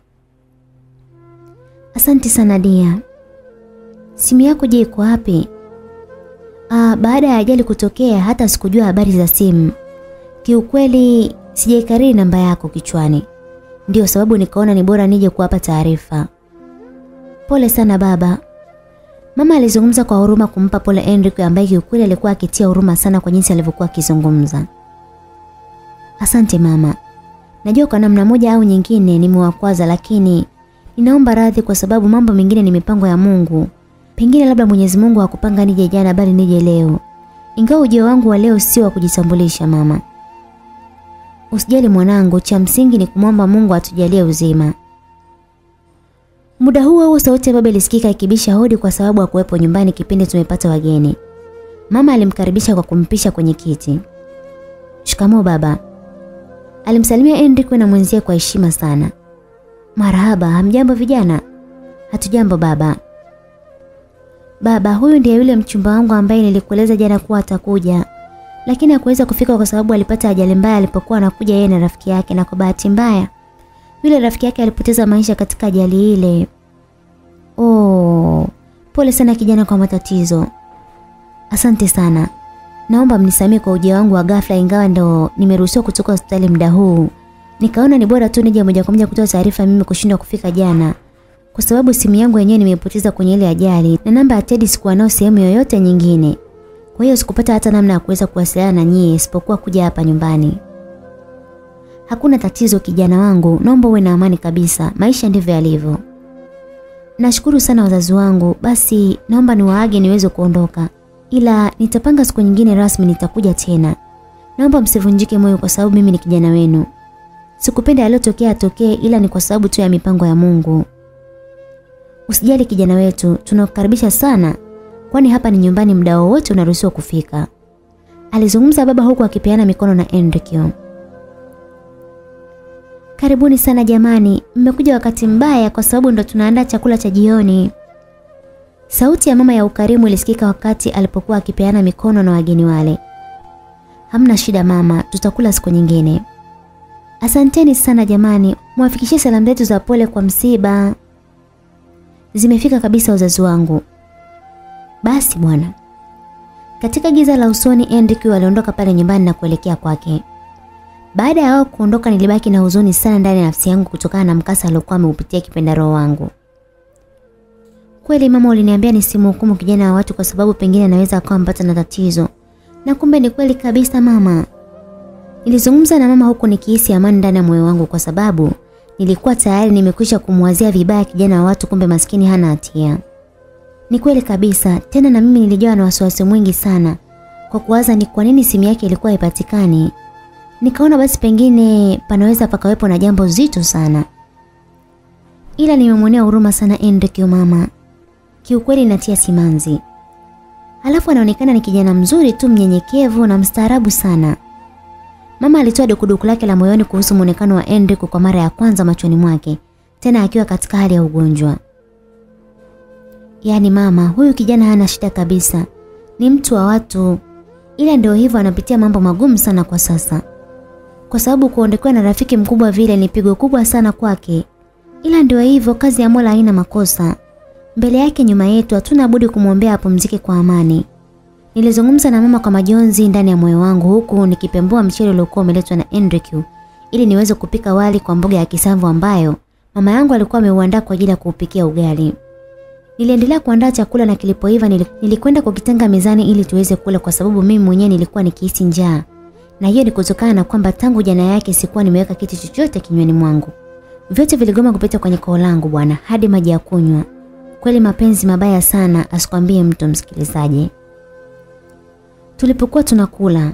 Asante sana Dia. Simu yako je iko wapi? Ah, baada ya ajali kutokea hata sikujua habari za simu. Kiukweli sijaikariri namba yako kichwani. Ndiyo sababu nikaona ni bora nije kuwapa taarifa. Pole sana baba. Mama alizungumza kwa huruma kumpa pole Enrique ambaye kiukweli alikuwa akitia huruma sana kwa jinsi alivyokuwa akizungumza. Asante mama. Najua kwa namna moja au nyingine nimewakwaza lakini ninaomba radhi kwa sababu mambo mengine ni mipango ya Mungu. Pengine labda Mwenyezi Mungu hakupanga nije jana bali nije leo. Ingawa ujio wangu wa leo sio wa kujitambulisha mama. Usijali mwanangu, cha msingi ni kumwomba Mungu atujalie uzima. Muda huo huo sauti ya baba ilisikika ikibisha hodi kwa sababu hakuwepo nyumbani kipindi tumepata wageni. Mama alimkaribisha kwa kumpisha kwenye kiti. Shikamoo baba. Alimsalimia Enrique na mwenzie kwa heshima sana. Marahaba, hamjambo vijana? Hatujambo baba. Baba, huyu ndiye yule mchumba wangu ambaye nilikueleza jana kuwa atakuja. Lakini hakuweza kufika kwa sababu alipata ajali mbaya alipokuwa anakuja yeye na rafiki yake na kwa bahati mbaya yule rafiki yake alipoteza maisha katika ajali ile. Oh, pole sana kijana kwa matatizo. Asante sana. Naomba mnisamee kwa ujio wangu wa ghafla ingawa ndo nimeruhusiwa kutoka hospitali muda huu. Nikaona ni bora tu nije moja kwa moja kutoa taarifa mimi kushindwa kufika jana. Kwa sababu simu yangu yenyewe nimepoteza kwenye ile ajali na namba ya Teddy sikuwa nayo sehemu yoyote nyingine. Kwa hiyo sikupata hata namna ya kuweza kuwasiliana na nyie isipokuwa kuja hapa nyumbani. Hakuna tatizo kijana wangu, naomba uwe na amani kabisa. Maisha ndivyo yalivyo. Nashukuru sana wazazi wangu. Basi naomba niwaage niweze kuondoka. Ila nitapanga siku nyingine rasmi nitakuja tena. Naomba msivunjike moyo kwa sababu mimi ni kijana wenu. Sikupenda yaliyotokea atokee ila ni kwa sababu tu ya mipango ya Mungu. Usijali kijana wetu, tunakukaribisha sana. Kwani hapa ni nyumbani muda wowote unaruhusiwa kufika. Alizungumza baba huku akipeana mikono na Enrique. Karibuni sana jamani, mmekuja wakati mbaya kwa sababu ndo tunaandaa chakula cha jioni. Sauti ya mama ya ukarimu ilisikika wakati alipokuwa akipeana mikono na wageni wale. Hamna shida mama, tutakula siku nyingine. Asanteni sana jamani, mwafikishie salamu zetu za pole kwa msiba. Zimefika kabisa uzazi wangu. Basi bwana. Katika giza la usoni Enrique aliondoka pale nyumbani na kuelekea kwake. Baada ya wao kuondoka nilibaki na huzuni sana ndani ya nafsi yangu kutokana na mkasa aliokuwa ameupitia kipenda roho wangu. Kweli mama uliniambia nisimhukumu kijana wa watu kwa sababu pengine anaweza akawa mpata na tatizo. Na kumbe ni kweli kabisa mama. Nilizungumza na mama huku nikihisi amani ndani ya moyo wangu kwa sababu nilikuwa tayari nimekwisha kumwazia vibaya kijana wa watu kumbe maskini hana hatia. Ni kweli kabisa, tena na mimi nilijawa na wasiwasi mwingi sana kwa kuwaza ni kwa nini simu yake ilikuwa haipatikani. Nikaona basi pengine panaweza pakawepo na jambo zito sana. Ila nimemwonea huruma sana Enrique mama. Kiukweli natia simanzi. Alafu anaonekana ni kijana mzuri tu mnyenyekevu na mstaarabu sana. Mama alitoa dukuduku lake la moyoni kuhusu muonekano wa Enrique kwa mara ya kwanza machoni mwake, tena akiwa katika hali ya ugonjwa. Yaani mama, huyu kijana hana shida kabisa. Ni mtu wa watu. Ila ndio hivyo anapitia mambo magumu sana kwa sasa. Kwa sababu kuondokewa na rafiki mkubwa vile ni pigo kubwa sana kwake. Ila ndio hivyo kazi ya Mola haina makosa. Mbele yake nyuma yetu hatuna budi kumwombea apumzike kwa amani. Nilizungumza na mama kwa majonzi ndani ya moyo wangu huku nikipembua mchele uliokuwa umeletwa na Enrique ili niweze kupika wali kwa mboga ya kisamvu ambayo mama yangu alikuwa ameuandaa kwa ajili ya kuupikia ugali. Niliendelea kuandaa chakula na kilipoiva nilikwenda kukitenga mezani ili tuweze kula kwa sababu mimi mwenyewe nilikuwa nikihisi njaa. Na hiyo ni kutokana na kwamba tangu jana yake sikuwa nimeweka kitu chochote kinywani mwangu. Vyote viligoma kupita kwenye koo langu bwana hadi maji ya kunywa. Kweli mapenzi mabaya sana asikwambie mtu msikilizaji. Tulipokuwa tunakula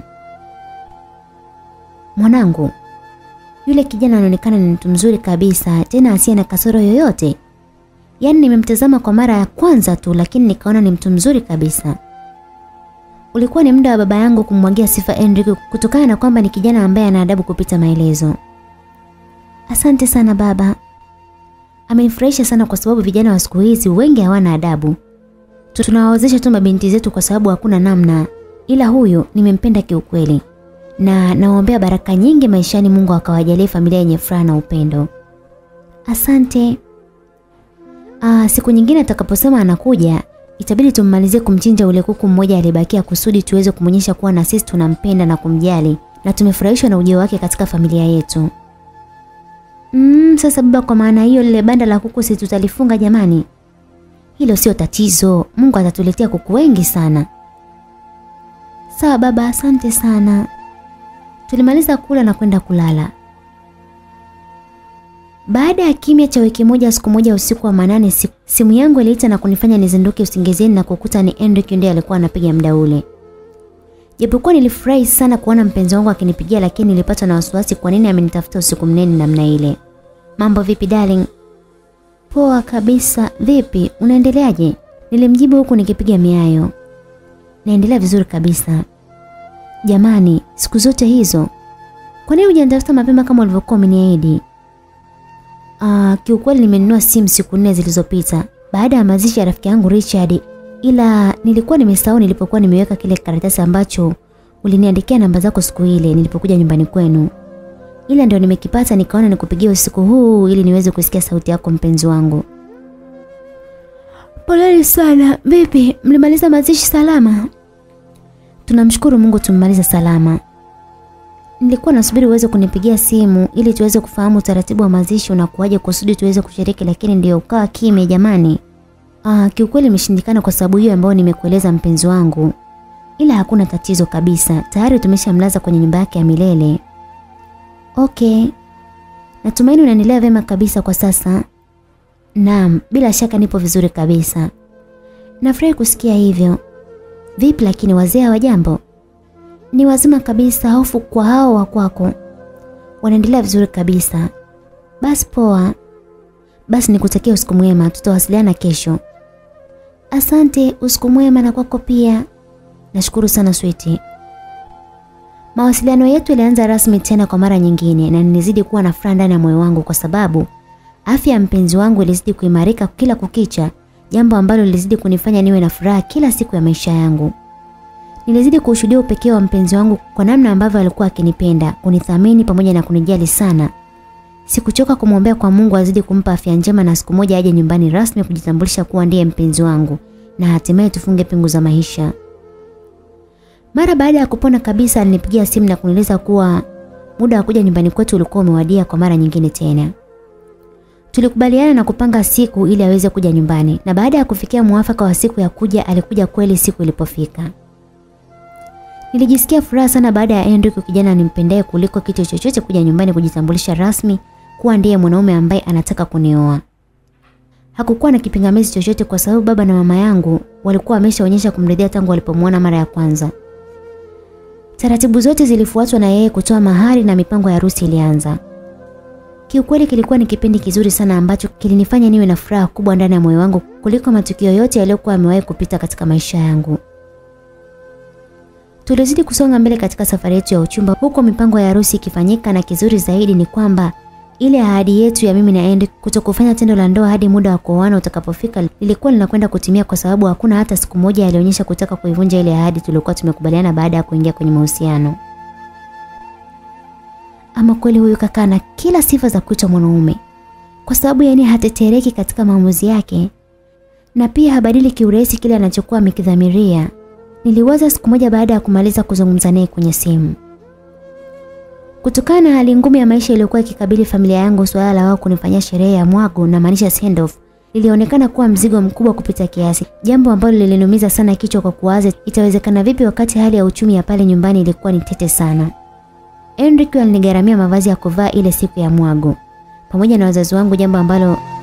Mwanangu yule kijana anaonekana ni mtu mzuri kabisa tena asiye na kasoro yoyote. Yaani nimemtazama kwa mara ya kwanza tu lakini nikaona ni mtu mzuri kabisa. Ulikuwa ni muda wa baba yangu kumwagia sifa Enrique kutokana na kwamba ni kijana ambaye ana adabu kupita maelezo. Asante sana baba. Amenifurahisha sana kwa sababu vijana wa siku hizi wengi hawana adabu. Tunawawezesha tu mabinti zetu kwa sababu hakuna namna. Ila huyo nimempenda kiukweli. Na nawaombea baraka nyingi maishani Mungu akawajalie familia yenye furaha na upendo. Asante. Ah, siku nyingine atakaposema anakuja, itabidi tummalizie kumchinja ule kuku mmoja aliyebakia kusudi tuweze kumonyesha kuwa na sisi tunampenda na kumjali na tumefurahishwa na ujio wake katika familia yetu. Mm, sasa baba kwa maana hiyo lile banda la kuku si tutalifunga jamani? Hilo sio tatizo. Mungu atatuletea kuku wengi sana. Sawa baba, asante sana. Tulimaliza kula na kwenda kulala. Baada ya kimya cha wiki moja siku moja usiku wa manane siku, simu yangu iliita na kunifanya nizinduke usingizini na kukuta ni Enrique ndiye alikuwa anapiga muda ule. Japokuwa nilifurahi sana kuona mpenzi wangu akinipigia lakini nilipata na wasiwasi kwa nini amenitafuta usiku mnene namna ile. Mambo vipi darling? Poa kabisa. Vipi? Unaendeleaje? Nilimjibu huku nikipiga miayo. Naendelea vizuri kabisa. Jamani, siku zote hizo. Kwa nini hujanitafuta mapema kama ulivyokuwa umeniahidi? Ah, kiukweli nimenunua simu siku nne zilizopita baada ya mazishi ya rafiki yangu Richard ila nilikuwa nimesahau nilipokuwa nimeweka kile karatasi ambacho uliniandikia namba zako siku ile nilipokuja nyumbani kwenu. Ila ndio nimekipata nikaona nikupigie usiku huu ili niweze kusikia sauti yako mpenzi wangu. Poleni sana. Vipi? Mlimaliza mazishi salama? Tunamshukuru Mungu tumemaliza salama. Nilikuwa nasubiri uweze kunipigia simu ili tuweze kufahamu utaratibu wa mazishi unakuwaje kusudi tuweze kushiriki lakini ndio ukawa kimya jamani. Ah, kiukweli imeshindikana kwa sababu hiyo ambayo nimekueleza mpenzi wangu. Ila hakuna tatizo kabisa. Tayari tumeshamlaza kwenye nyumba yake ya milele. Okay. Natumaini unaendelea vema kabisa kwa sasa. Naam, bila shaka nipo vizuri kabisa. Nafurahi kusikia hivyo. Vipi lakini wazee wa jambo? Ni wazima kabisa, hofu kwa hao wa kwako. Wanaendelea vizuri kabisa. Basi poa. Basi nikutakia usiku mwema, tutawasiliana kesho. Asante, usiku mwema na kwako pia. Nashukuru sana switi. Mawasiliano yetu yalianza rasmi tena kwa mara nyingine na nilizidi kuwa na furaha ndani ya moyo wangu kwa sababu afya ya mpenzi wangu ilizidi kuimarika kila kukicha, jambo ambalo lilizidi kunifanya niwe na furaha kila siku ya maisha yangu. Nilizidi kushuhudia upekee wa mpenzi wangu kwa namna ambavyo alikuwa akinipenda, kunithamini pamoja na kunijali sana. Sikuchoka kumwombea kwa Mungu azidi kumpa afya njema na siku moja aje nyumbani rasmi kujitambulisha kuwa ndiye mpenzi wangu na hatimaye tufunge pingu za maisha. Mara baada ya kupona kabisa alinipigia simu na kunieleza kuwa muda wa kuja nyumbani kwetu ulikuwa umewadia kwa mara nyingine tena. Tulikubaliana na kupanga siku ili aweze kuja nyumbani na baada ya kufikia muafaka wa siku ya kuja alikuja kweli siku ilipofika. Nilijisikia furaha sana baada ya Hendrik kijana nimpendaye kuliko kitu chochote kuja nyumbani kujitambulisha rasmi kuwa ndiye mwanaume ambaye anataka kunioa. Hakukuwa na kipingamizi chochote kwa sababu baba na mama yangu walikuwa wameshaonyesha kumridhia tangu walipomwona mara ya kwanza. Taratibu zote zilifuatwa na yeye kutoa mahari na mipango ya harusi ilianza. Kiukweli kilikuwa ni kipindi kizuri sana ambacho kilinifanya niwe na furaha kubwa ndani ya moyo wangu kuliko matukio yote yaliyokuwa yamewahi kupita katika maisha yangu. Tulizidi kusonga mbele katika safari yetu ya uchumba huko mipango ya harusi ikifanyika na kizuri zaidi ni kwamba ile ahadi yetu ya mimi na Hendrik kutokufanya tendo la ndoa hadi muda wa kuoana utakapofika lilikuwa linakwenda kutimia kwa sababu hakuna hata siku moja alionyesha kutaka kuivunja ile ahadi tuliokuwa tumekubaliana baada ya kuingia kwenye mahusiano. Ama kweli huyu kaka na kila sifa za kuitwa mwanaume. Kwa sababu yani hatetereki katika maamuzi yake na pia habadili kiurahisi kile anachokuwa amekidhamiria. Niliwaza siku moja baada ya kumaliza kuzungumza naye kwenye simu. Kutokana na hali ngumu ya maisha iliyokuwa ikikabili familia yangu, suala la wao kunifanyia sherehe ya mwago na maanisha send off lilionekana kuwa mzigo mkubwa kupita kiasi, jambo ambalo liliniumiza sana kichwa kwa kuwaza itawezekana vipi wakati hali ya uchumi ya pale nyumbani ilikuwa ni tete sana. Enrique alinigharamia mavazi ya kuvaa ile siku ya mwago pamoja na wazazi wangu, jambo ambalo